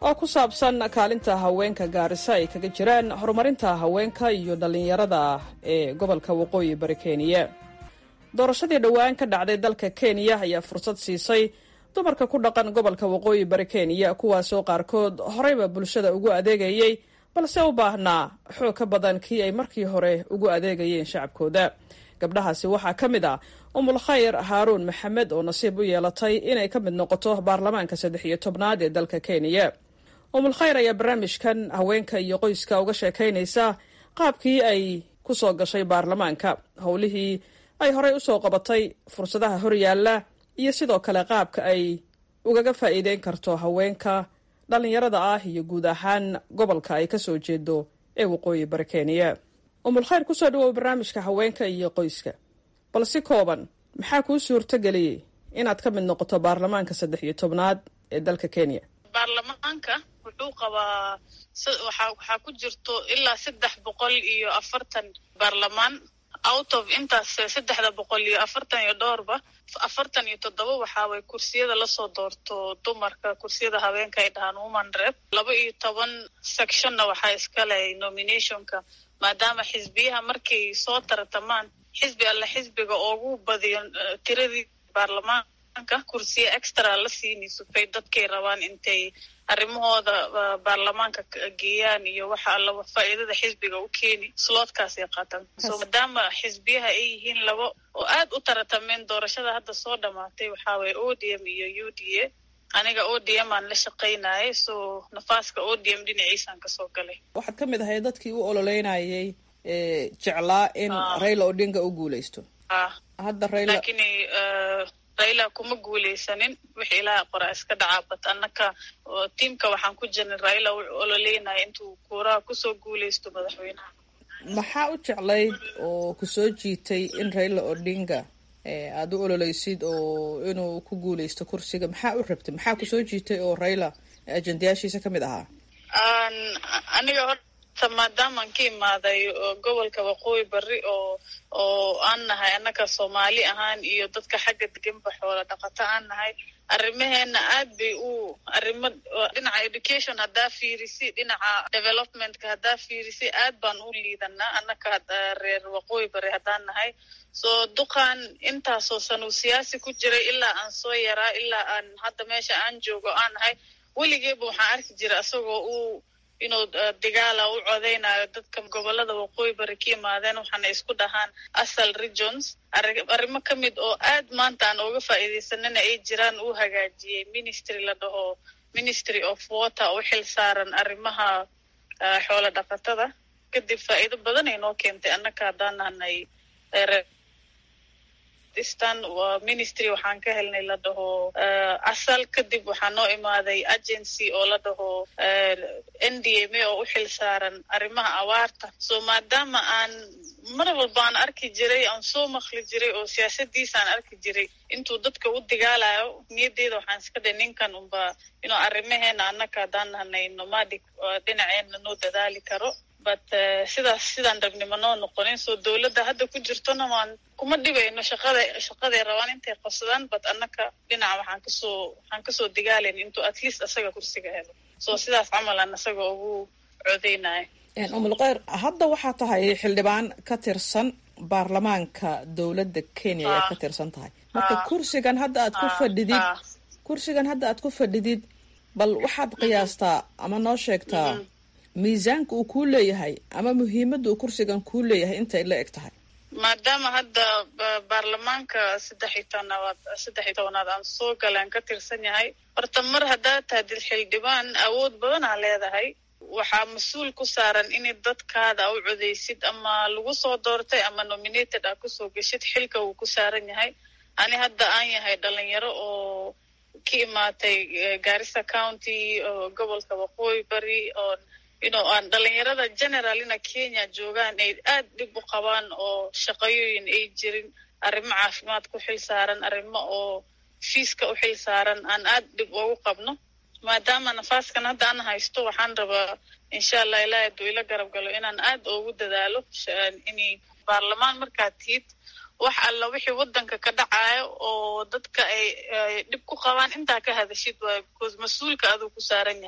S: oo ku saabsan kaalinta haweenka gaarisa ay kaga jiraan horumarinta haweenka iyo dhallinyarada ee gobolka waqooyi bari kenya doorashadii dhowaan ka dhacday dalka kenya ayaa fursad siisay dumarka ku dhaqan gobolka waqooyi bari kenya kuwaasoo qaarkood horeyba bulshada ugu adeegayey balse u baahnaa xoog ka badan kii ay markii hore ugu adeegayeen shacabkooda gabdhahaasi waxaa ka mid ah umul khayr haaruun maxamed oo nasiib u yeelatay inay ka mid noqoto baarlamaanka saddex iyo tobnaad ee dalka kenya umul khayr ayaa barnaamijkan haweenka iyo qoyska uga sheekaynaysa qaabkii ay ku soo gashay baarlamaanka howlihii ay horey usoo qabatay fursadaha horyaalla iyo sidoo kale qaabka ay ugaga faa'iideyn karto haweenka dhallinyarada ah iyo guud ahaan gobolka ay kasoo jeedo ee waqooyi bari kenya umul khayr kusoo dhawow barnaamijka haweenka iyo qoyska bal si kooban maxaa kuu suurto geliyey inaad ka mid noqoto baarlamaanka saddex iyo tobnaad ee dalka kenya
T: baarlamaanka wuxuu qabaa waxaa ku jirto ilaa saddex boqol iyo afartan baarlamaan out of intaas saddexda boqol iyo afartan iyo dhowrba afartan iyo toddoba waxaaway kursiyada lasoo doorto dumarka kursiyada haweenka ay dhahaan woman rep laba iyo toban sectionna waxaa iskale nominationka maadaama xisbiyaha markay soo tartamaan xisbi alle xisbiga ugu badiyo tiradii baarlamaanka kursiya extra la siinayso bay dadkay rabaan intay arrimahooda baarlamaanka geeyaan iyo waxa alla faa'iidada xisbiga u keeni sloodkaasay qaataan so maadaama xisbiyaha ay yihiin laba oo aad u taratameen doorashada hadda soo dhamaatay waxaa waye o d m iyo u d a aniga o d m aan la shaqaynayay so nafaaska o d m dhinaciisaan kasoo galay
S: waxaad ka mid ahay dadkii u ololeynayay jeclaa in raila odinga u guuleysto hadda raila
T: lakin raila kuma guuleysanin wixii ilaaha qoraa iska dhacaa bat annaka tiimka waxaan ku jirnay raila wuxuu ololeynaya intuu kuuraha kusoo guuleysto madaxweynaha
S: maxaa u jeclayd oo kusoo jiitay in raila odinga aada u ololeysid oo inuu ku guuleysto kursiga maxaa u rabtay maxaa kusoo jiitay oo raila ajendayaashiisa ka mid ahaa
T: aniga horta maadaamaan ka imaaday gobolka waqooyi bari oo oo aan nahay annaka soomaali ahaan iyo dadka xagga deganba xoola dhaqato aan nahay arrimaheena aad bay u arrimo dhinaca education haddaa fiirisi dhinaca developmentka haddaa fiirisi aad baan u liidanaa annaka reer waqooyi bari haddaan nahay so duqaan intaasoo sanuu siyaasi ku jiray ilaa aan soo yaraa ilaa aan hadda meesha aan joogo aan nahay weligeeba waxaan arki jiray asagoo uu inuu digaala u codeynayo dadka gobolada waqooyi bari ka yimaadeen waxaana isku dhahaan asal regions arrimo ka mid oo aad maanta aan uga faa'iidaysanana ay jiraan uu hagaajiyey ministry la dhaho ministry of water u xil saaran arrimaha xoola dhaqatada kadib faa'iido badan ay noo keentay annaka haddaan nahnay stan ministry waxaan ka helnay la dhaho asal kadib waxaa noo imaaday agency oo la dhaho n d m a oo u xil saaran arrimaha awaarta so maadaama aan mar walba aan arki jiray aan soo makli jiray oo siyaasadiisa aan arki jiray intuu dadka u digaalayo niyadeyda waxaan iska dhahay ninkan unba inuu arrimaheena annaka haddaan nahnay nomadic dhinaceena noo dadaali karo but sidaas sidaan rabnimo noo noqonin soo dowladda hadda ku jirtona waan kuma dhibayno shaqada shaqaday rabaan intay qabsadaan but annaka dhinaca waxaan kasoo waxaan kasoo digaalayn intuu at least asaga kursiga helo so sidaas camal aan asaga ugu codeynaya
S: umul kheyr hadda waxaa tahay xildhibaan ka tirsan baarlamaanka dowladda kenya ayaad ka tirsan tahay marka kursigan hadda aad ku fadhidid kursigan hadda aad ku fadhidid bal waxaad qiyaastaa ama noo sheegtaa miisaanka uu kuu leeyahay ama muhiimadda uu kursigan kuu leeyahay intay la eg tahay
T: maadaama hadda baarlamaanka saddex iyo tobnaad saddex iyo tobnaad aan soo galaan ka tirsan yahay horta mar haddaad tahdid xildhibaan awood badanaa leedahay waxaa mas-uul ku saaran inay dadkaada u codeysid ama lagu soo doortay ama nominated aa kusoo geshid xilka wuu ku saaran yahay ani hadda aan yahay dhalinyaro oo ka imaatay garissa county oo gobolka waqooyi bari oo inuu aan dhalinyarada generalina kenya joogaan ay aad dhib u qabaan oo shaqayooyin ay jirin arrimo caafimaad ku xil saaran arrimo oo fiiska u xil saaran aan aad dhib ugu qabno maadaama nafaaskan hadda aan haysto waxaan rabaa insha allah ilaahi hadduu ila garab galo inaan aad ugu dadaalo inay baarlamaan markaad tihid wax alla wixii waddanka ka dhacayo oo dadka ay dhib ku qabaan intaa ka hadashid waayo because mas-uulka aduu ku saaran yahay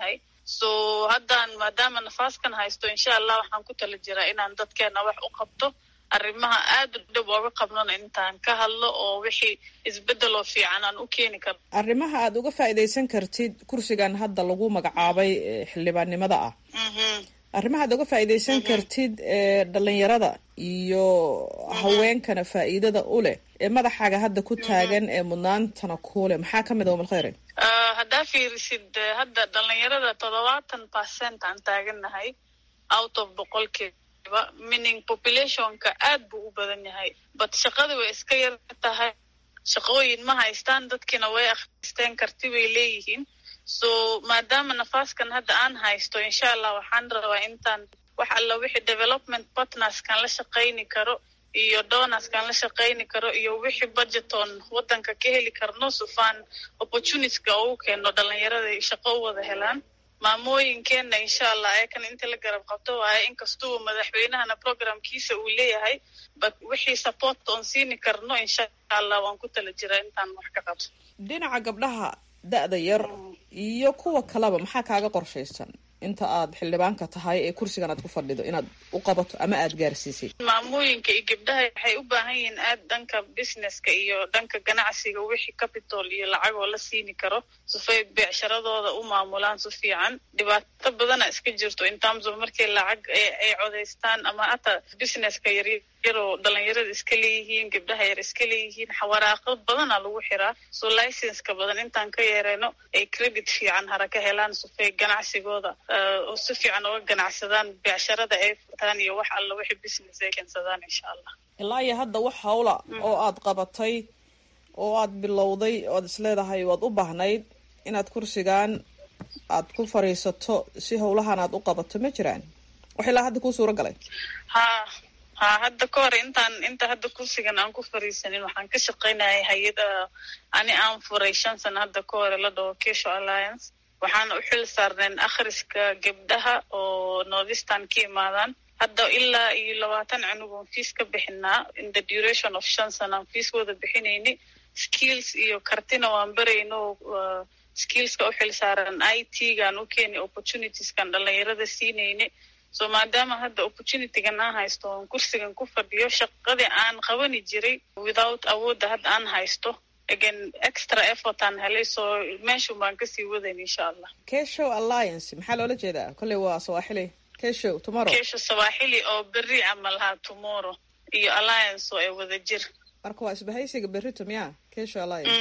T: so haddaan maadaama nafaaskan haysto insha allah waxaan ku tala jiraa inaan dadkeena wax u qabto arrimaha aada u dhib ooga qabnona intaan ka hadlo oo wixii isbeddeloo fiican aan u keeni karno
S: arrimaha aad uga faa'iidaysan kartid kursigan hadda lagu magacaabay xildhibaannimada ah arrimaha aad uga faa'iidaysan kartid ee dhalinyarada iyo haweenkana faa'iidada u leh ee madaxaaga hadda ku taagan ee mudnaantana kuuleh maxaa ka mid a umalkhayre
T: haddaa fiirisid hadda dhalinyarada toddobaatan percent aan taagannahay out of boqolkiiba meaning populationka aad buu u badan yahay but shaqada way iska yar tahay shaqooyin ma haystaan dadkiina way akhristeen karti bay leeyihiin so maadaama nafaaskan hadda aan haysto insha allah waxaan rabaa intaan wax alla wixii development partnerskan la shaqayni karo iyo donorskan la shaqayni karo iyo wixii budgeton waddanka ka heli karno sufaan opportunityska ugu keeno dhalinyarada shaqo u wada helaan maamooyinkeenna insha allah ayakana inta la garab qabto waaye inkastuba madaxweynahana programkiisa uu leeyahay but wixii support oon siini karno insha allah waan ku tala jiraa intaan wax ka qabto
S: dhinaca gabdhaha da-da yar iyo kuwa kaleba maxaa kaaga qorshaysan inta aad xildhibaanka tahay ee kursigan aad ku fadhido inaad u qabato ama aada gaarsiisay
T: maamooyinka iyo gabdhaha waxay u baahan yihiin aad dhanka businesska iyo dhanka ganacsiga wixii capital iyo lacagoo la siini karo sifay beecsharadooda u maamulaan si fiican dhibaato badana iska jirto in terms of markay lacag ay codaystaan ama hataa businesska yaryaroo dhalinyarada iska leeyihiin gabdhaha yar iska leeyihiin waraaqo badana lagu xiraa so licenska badan intaan ka yeereyno ay credit fiican hara ka helaan sifay ganacsigooda oo si fiican uga ganacsadaan beecsharada ay furtaan iyo wax alla wixii business ay keensadaan insha allah
S: ilaa iyo hadda wax hawla oo aad qabatay oo aad bilowday oo aad isleedahay waad u baahnayd inaad kursigan aad ku fadhiisato si howlahan aad u qabato ma jiraan wax ilaa hadda kuu suura galay
T: ha ha hadda ka hor intaan inta hadda kursigan aan ku fariisanin waxaan ka shaqaynayay hay-ada ani aan furay shan sana hadda ka hore la dhaho kesho alliance waxaana u xil saarneen akhriska gabdhaha oo northistan ka imaadaan hadda ilaa iyo labaatan cunugoon fiis ka bixinaa in the duration of shan sana aan fiis wada bixinayni skills iyo kartina waan barayno skillska u xil saaran i t gaan u keeni opportunitieskan dhalinyarada siinayni so maadaama hadda opportunitygan aan haysto oon kursigan ku fadhiyo shaqadii aan qabani jiray without awoodda hadda aan haysto again extra effort aan helay so meeshun baan kasii wadayn insha allah
S: keshow alliance maxaa loola jeedaa kolley waa sawaaxili keshow tomorrow
T: kesho sawaaxili oo berri camal haa tomorrow iyo alliance oo ay wada jir
S: marka waa isbahaysiga berrito miya kesho alliance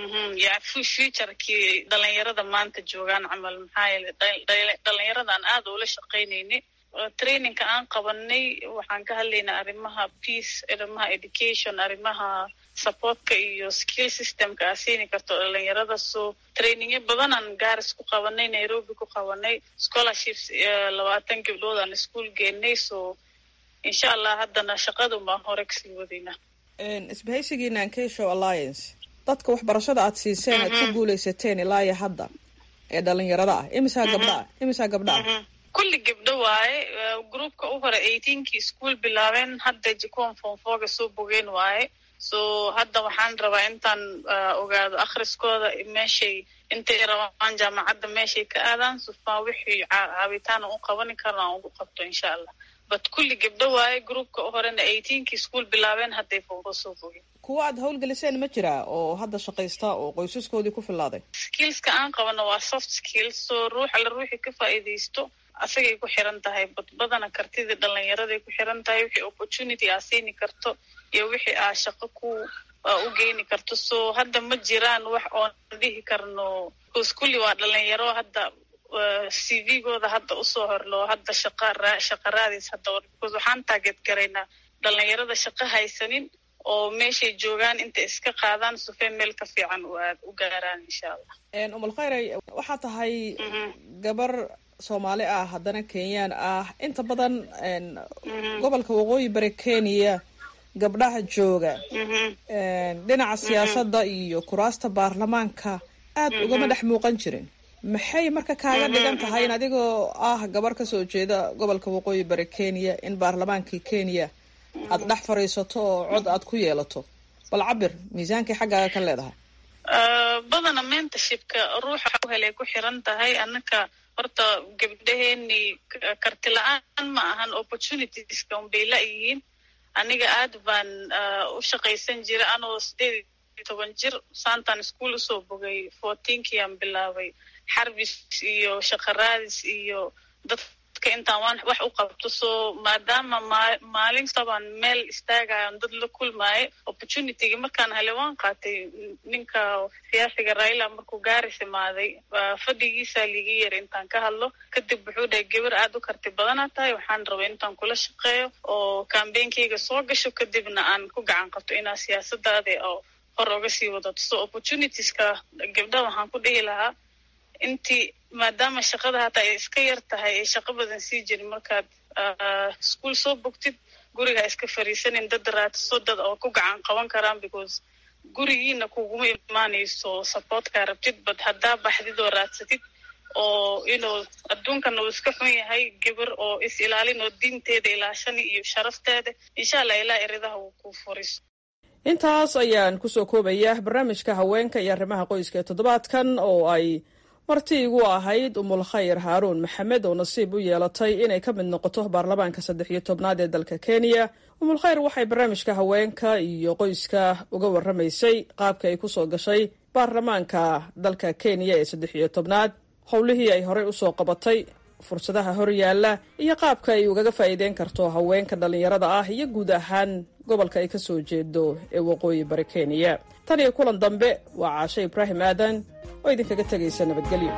T: ya futurekii dhalinyarada maanta joogaan camal maxaa yeele dhalinyaradan aada ula shaqaynayni trainingka aan qabanay waxaan ka hadlaynaa arrimaha peace arrimaha education arrimaha supportka iyo skill systemka aa siini karto dhalinyarada so trainingyo badanaan gaaris ku qabanay nairobi ku qabanay scholarships labaatan gabdhood aan iskuol geenay so insha allah haddana shaqadun baan hore kasii wadaynaa
S: isbahaysigiinan keshow alliance dadka waxbarashada aad siiseen aad ku guuleysateen ilaa iyo hadda ee dhalinyarada ah imisaa gabdha ah imisaa gabdha ah
T: kulli gabdho waaye groupka u hore eighteenkii ischool bilaabeen hadda jikoon fonfoga soo bogeen waaye so hadda waxaan rabaa intaan ogaado akhriskooda meeshay intay rabaan jaamacadda meeshay ka aadaan sufaa wixii caabitaan u qabani karna aan ugu qabto insha allah but kulli gabdho waaye groupka u horena eighteenkii ischool bilaabeen hadday fonfo soo bogeen
S: kuwa aad howlgeliseen ma jiraa oo hadda shaqaysta oo qoysaskoodii ku filaaday
T: skillska aan qabano waa soft skills so ruux alla ruuxii ka faa'iidaysto asagay ku xiran tahay badbadana kartidii dhalinyaraday ku xiran tahay wixii opportunity aa siini karto iyo wixii aa shaqo ku u geeni karto so hadda ma jiraan wax oon dhihi karno bcause kulli waa dhalinyaro hadda c v-gooda hadda usoo horloo hadda shaqa shaqa raadis hadda because waxaan taageed garaynaa dhalinyarada shaqo haysanin oo meeshay joogaan intay iska qaadaan sufee meel ka fiican u gaaraan insha allah
S: umal khayray waxaa tahay gabar soomaali ah haddana kenyaan ah inta badan gobolka waqooyi bari kenya gabdhaha jooga dhinaca siyaasadda iyo kuraasta baarlamaanka aad ugama dhex muuqan jirin maxay marka kaaga dhigan tahay in adigoo ah gabar kasoo jeeda gobolka waqooyi bari kenya in baarlamaankii kenya aad dhex fadhiisato oo cod aad ku yeelato bal cabir miisaankii xaggaaga ka leedahay
T: badana mentorshipka ruuxa u helay ku xiran tahay annaka horta gabdhaheenii karti la-aan ma ahan opportunitieska unbay la-yihiin aniga aad baan u shaqaysan jira anoo sideed iyo toban jir saantan ischool usoo bogay fourteenkiiaan bilaabay xarbis iyo shaqaraadis iyo dadka intaan waan wax u qabto so maadaama maalin sabaan meel istaagayan dad la kulmaayo opportunitygii markaan hele waan qaatay ninka siyaasiga raila markuu gaaris imaaday fadhigiisaa liigi yara intaan ka hadlo kadib wuxuu dhahay gabar aad u karti badanaa tahay waxaan rabay intaan kula shaqeeyo oo kambeynkeyga soo gasho kadibna aan ku gacan qabto inaa siyaasadaada oo hor oga sii wadato so opportunitieska gabdhaha waxaan ku dhihi lahaa intii maadaama shaqada hataa ay iska yar tahay ay shaqo badan sii jirin markaad ischool soo bogtid guriga iska fariisanin dad raadso dad oo ku gacan qaban karaan because gurigiina kuguma imaanayso supportkaa rabtid bad haddaa baxdid oo raadsatid oo inuu adduunkan uu iska xun yahay gabar oo is ilaalin oo diinteeda ilaashani iyo sharafteeda insha allah ilaa eridaha uu ku furiso
S: intaas ayaan kusoo koobaya barnaamijka haweenka iyo arrimaha qoyska ee toddobaadkan oo ay marti igu ahayd umul khayr haaruun maxamed oo nasiib u yeelatay inay ka mid noqoto baarlamaanka saddex iyo tobnaad ee dalka kenya umul khayr waxay barnaamijka haweenka iyo qoyska uga warramaysay qaabka ay kusoo gashay baarlamaanka dalka kenya ee saddex iyo tobnaad howlihii ay horey usoo qabatay fursadaha horyaalla iyo qaabka ay ugaga faa'iideyn karto haweenka dhallinyarada ah iyo guud ahaan gobolka ay ka soo jeedo ee waqooyi bari kenya tan iyo kulan dambe waa caashe ibraahim aadan oo idinkaga tegaysa nabadgelyo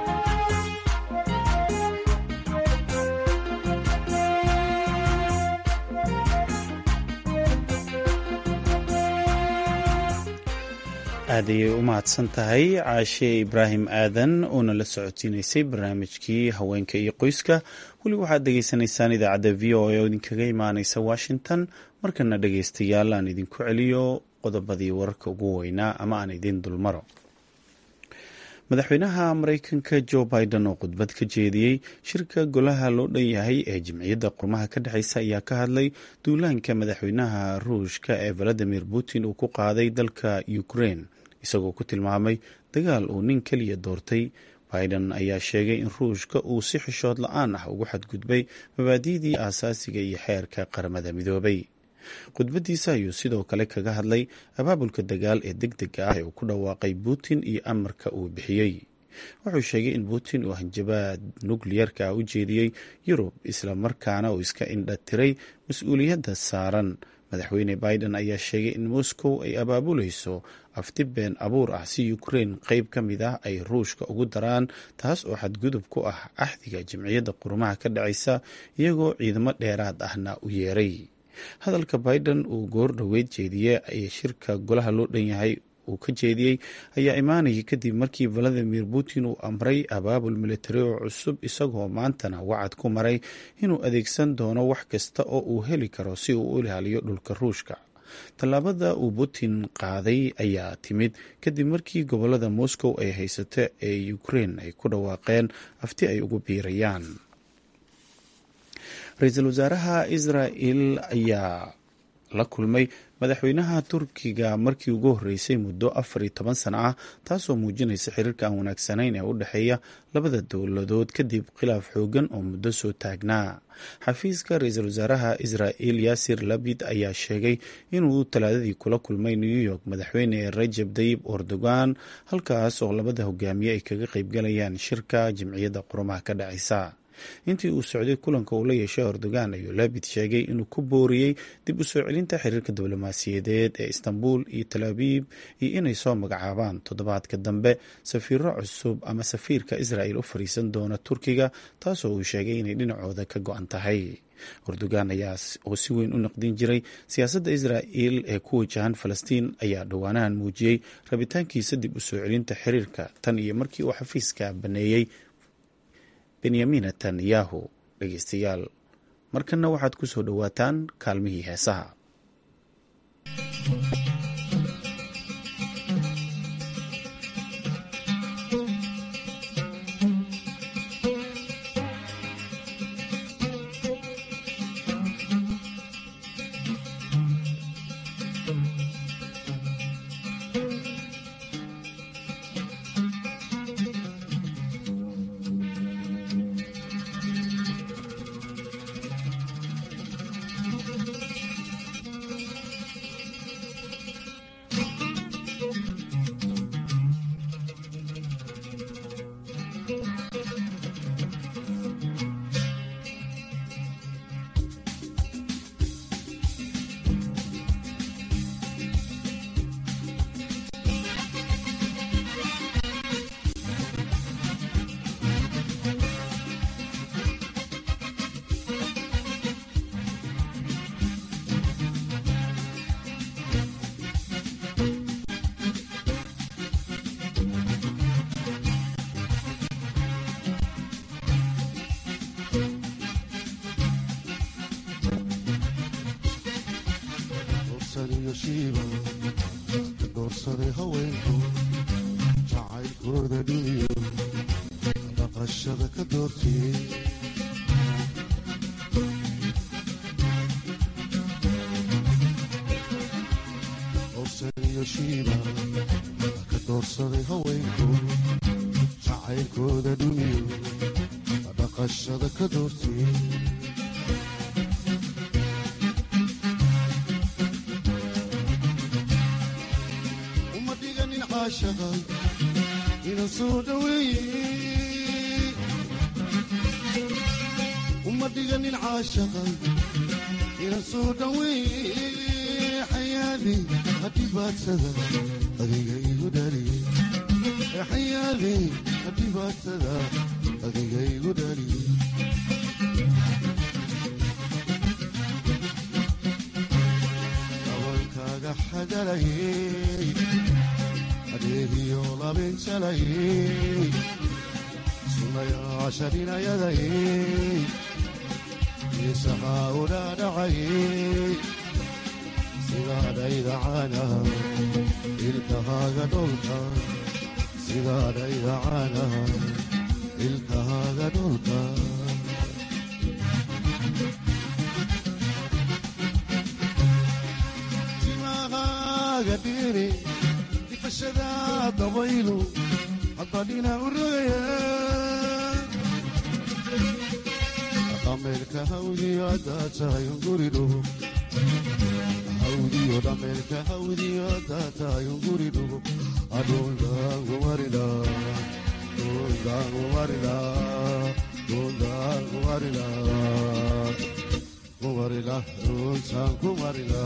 A: aad ayay u mahadsan tahay caashe ibraahim aadan oo nala socodsiinaysay barnaamijkii haweenka iyo qoyska weli waxaad dhegaysanaysaan idaacadda v o a oo idinkaga imaaneysa washington markana dhegaystayaal aan idinku celiyo qodobadii wararka ugu weynaa ama aan idin dulmaro madaxweynaha mareykanka jo biden oo khudbad ka jeediyey shirka golaha loo dhan yahay ee jimciyadda qurmaha ka dhexeysa ayaa ka hadlay duulaanka madaxweynaha ruushka ee valadimir putin uu ku qaaday dalka ukraine isagoo ku tilmaamay dagaal uu nin keliya doortay biden ayaa sheegay in ruushka uu si xishood la-aan ah ugu xadgudbay mabaadi'dii aasaasiga iyo xeerka qaramada midoobay khudbadiisa ayuu sidoo kale kaga hadlay abaabulka dagaal ee deg dega ah ee uu ku dhawaaqay putin iyo amarka uu bixiyey wuxuu sheegay in putin uu hanjabaad nukliyarka ah u jeediyey yurub islamarkaana uu iska indha tiray mas-uuliyadda saaran madaxweyne biden ayaa sheegay in moscow ay abaabulayso afti been abuur ah si ukraine qeyb ka mid ah ay ruushka ugu daraan taas oo xadgudub ku ah axdiga jimciyadda qurumaha ka dhacaysa iyagoo ciidamo dheeraad ahna u yeeray hadalka biden uu goor dhoweyd jeediyey ee shirka golaha loo dhan yahay uu ka jeediyey ayaa imaanayay kadib markii valadimir putin uu amray abaabul militari oo cusub isagoo maantana wacad ku maray inuu adeegsan doono wax kasta oo uu heli karo si uu u ilaaliyo dhulka ruushka tallaabada uu putin qaaday ayaa timid kadib markii gobolada moscow ay haysato ee ukraine ay ku dhawaaqeen afti ay ugu biirayaan ra-iisul wasaaraha israel ayaa la kulmay madaxweynaha turkiga markii ugu horreysay muddo afar iyo toban sano ah taasoo muujinaysa xiriirka aan wanaagsanayn ee u dhexeeya labada dowladood kadib khilaaf xoogan oo muddo soo taagnaa xafiiska ra-iisul wasaaraha israel yaasir labid ayaa sheegay inuu talaadadii kula kulmay new york madaxweyne rajab dayib erdogan halkaas oo labada hogaamiye ay kaga qeybgalayaan shirka jimciyadda qurumaha ka dhacaysa intii uu socday kulanka uu la yeeshay erdogan ayuu labid sheegay inuu ku booriyey dib u soo celinta xiriirka diblomaasiyadeed ee istanbul iyo tal abiib iyo inay soo magacaabaan toddobaadka dambe safiiro cusub ama safiirka israel u fariisan doona turkiga taasoo uu sheegay inay dhinacooda ka go-an tahay erdogan ayaa oo si weyn u naqdin jiray siyaasadda israel ee ku wajahan falastiin ayaa dhowaanahan muujiyey rabitaankiisa dib u soo celinta xiriirka tan iyo markii uu xafiiska baneeyey benyamin netanyahu dhegeystayaal markanna waxaad ku soo dhowaataan kaalmihii heesaha
U: shiiba ka doorsaday haweenku jacaylkooda dhumiyo dhaqashada ka doortiyey dorsaniyo shiiba ka doorsaday haweenku jacaylkooda dhumiyo dhaqashada ka doortiyey uma dhiganin caashaqa inan soo dhaweeye uma dhiganin caashaqa inan soo dhaweeye xayaadi hadhibaadsada adiga igu dhaliye xayaadi hadhibaadsada adiga igu dhaliye dabankaaga xagalayey adeegiyo labinjalayey sunayaasha dhinayadayey isahaa u dhaadhacayey sidaadhayda caanaha ilkahaaga dholka sidaadhayda caanaha ilkahaaga dholka timahaaga dhiiri difashada dabaylu haddadhina u rogaya dhameelka hawdiyo haddaa tahay unguri dhugo hawdiyo dhameelka hawdiyo haddaa tahay unguri dhugo adhundaangumarila dhundaangumarila dhundaangumarila kumarila dhuntaan kumarila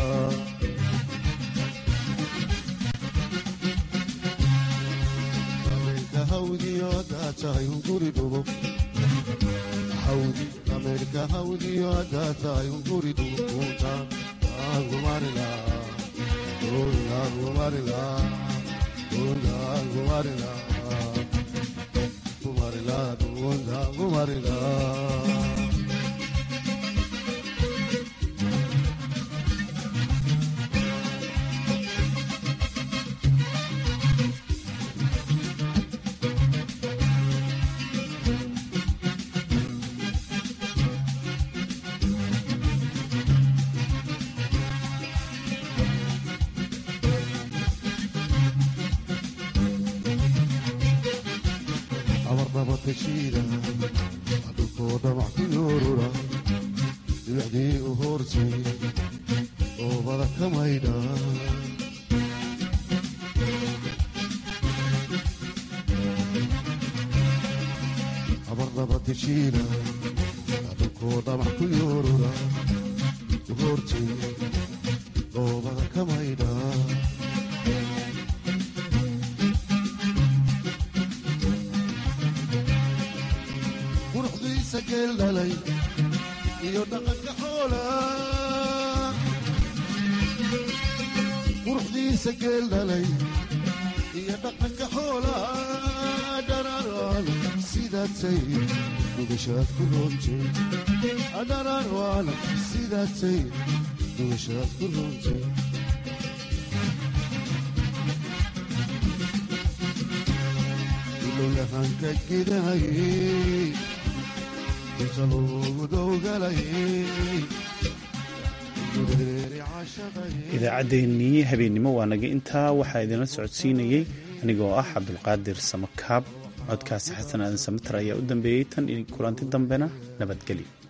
U: dhameelka hawdiyo haddaa tahay unguri dhugo hawdi dhameelka hawdiyo haddaa tahay unguri dhugo dhuntaan aangumarila dhundaangumarila dhundaangumarila kumarila dhundaangumarila abarnabatashiida dhulkoo dhamac ku yoorura dibacdii u hoortay oobada ka maydha abarnabatashiida dhulkoo dhamac ku yoorura u hoortay oobada ka maydha quruxdiisa geel dhalay iyo dhaqanka xoola quruxdiisa geel dhalay iyo dhaqanka xoola dhararwaan sidaatay dugashaad ku roontay dhararwaan sidaatay dugashaad ku roontay ilowyahanka gidanayay inta loogu dowgalayay
A: idaacaddeenii habeennimo waa naga intaa waxaa idinla socodsiinayey anigoo ah cabdulqaadir samakaab codkaasi xasan aadan samatar ayaa u dambeeyey tan kulanti dambena nabadgelyo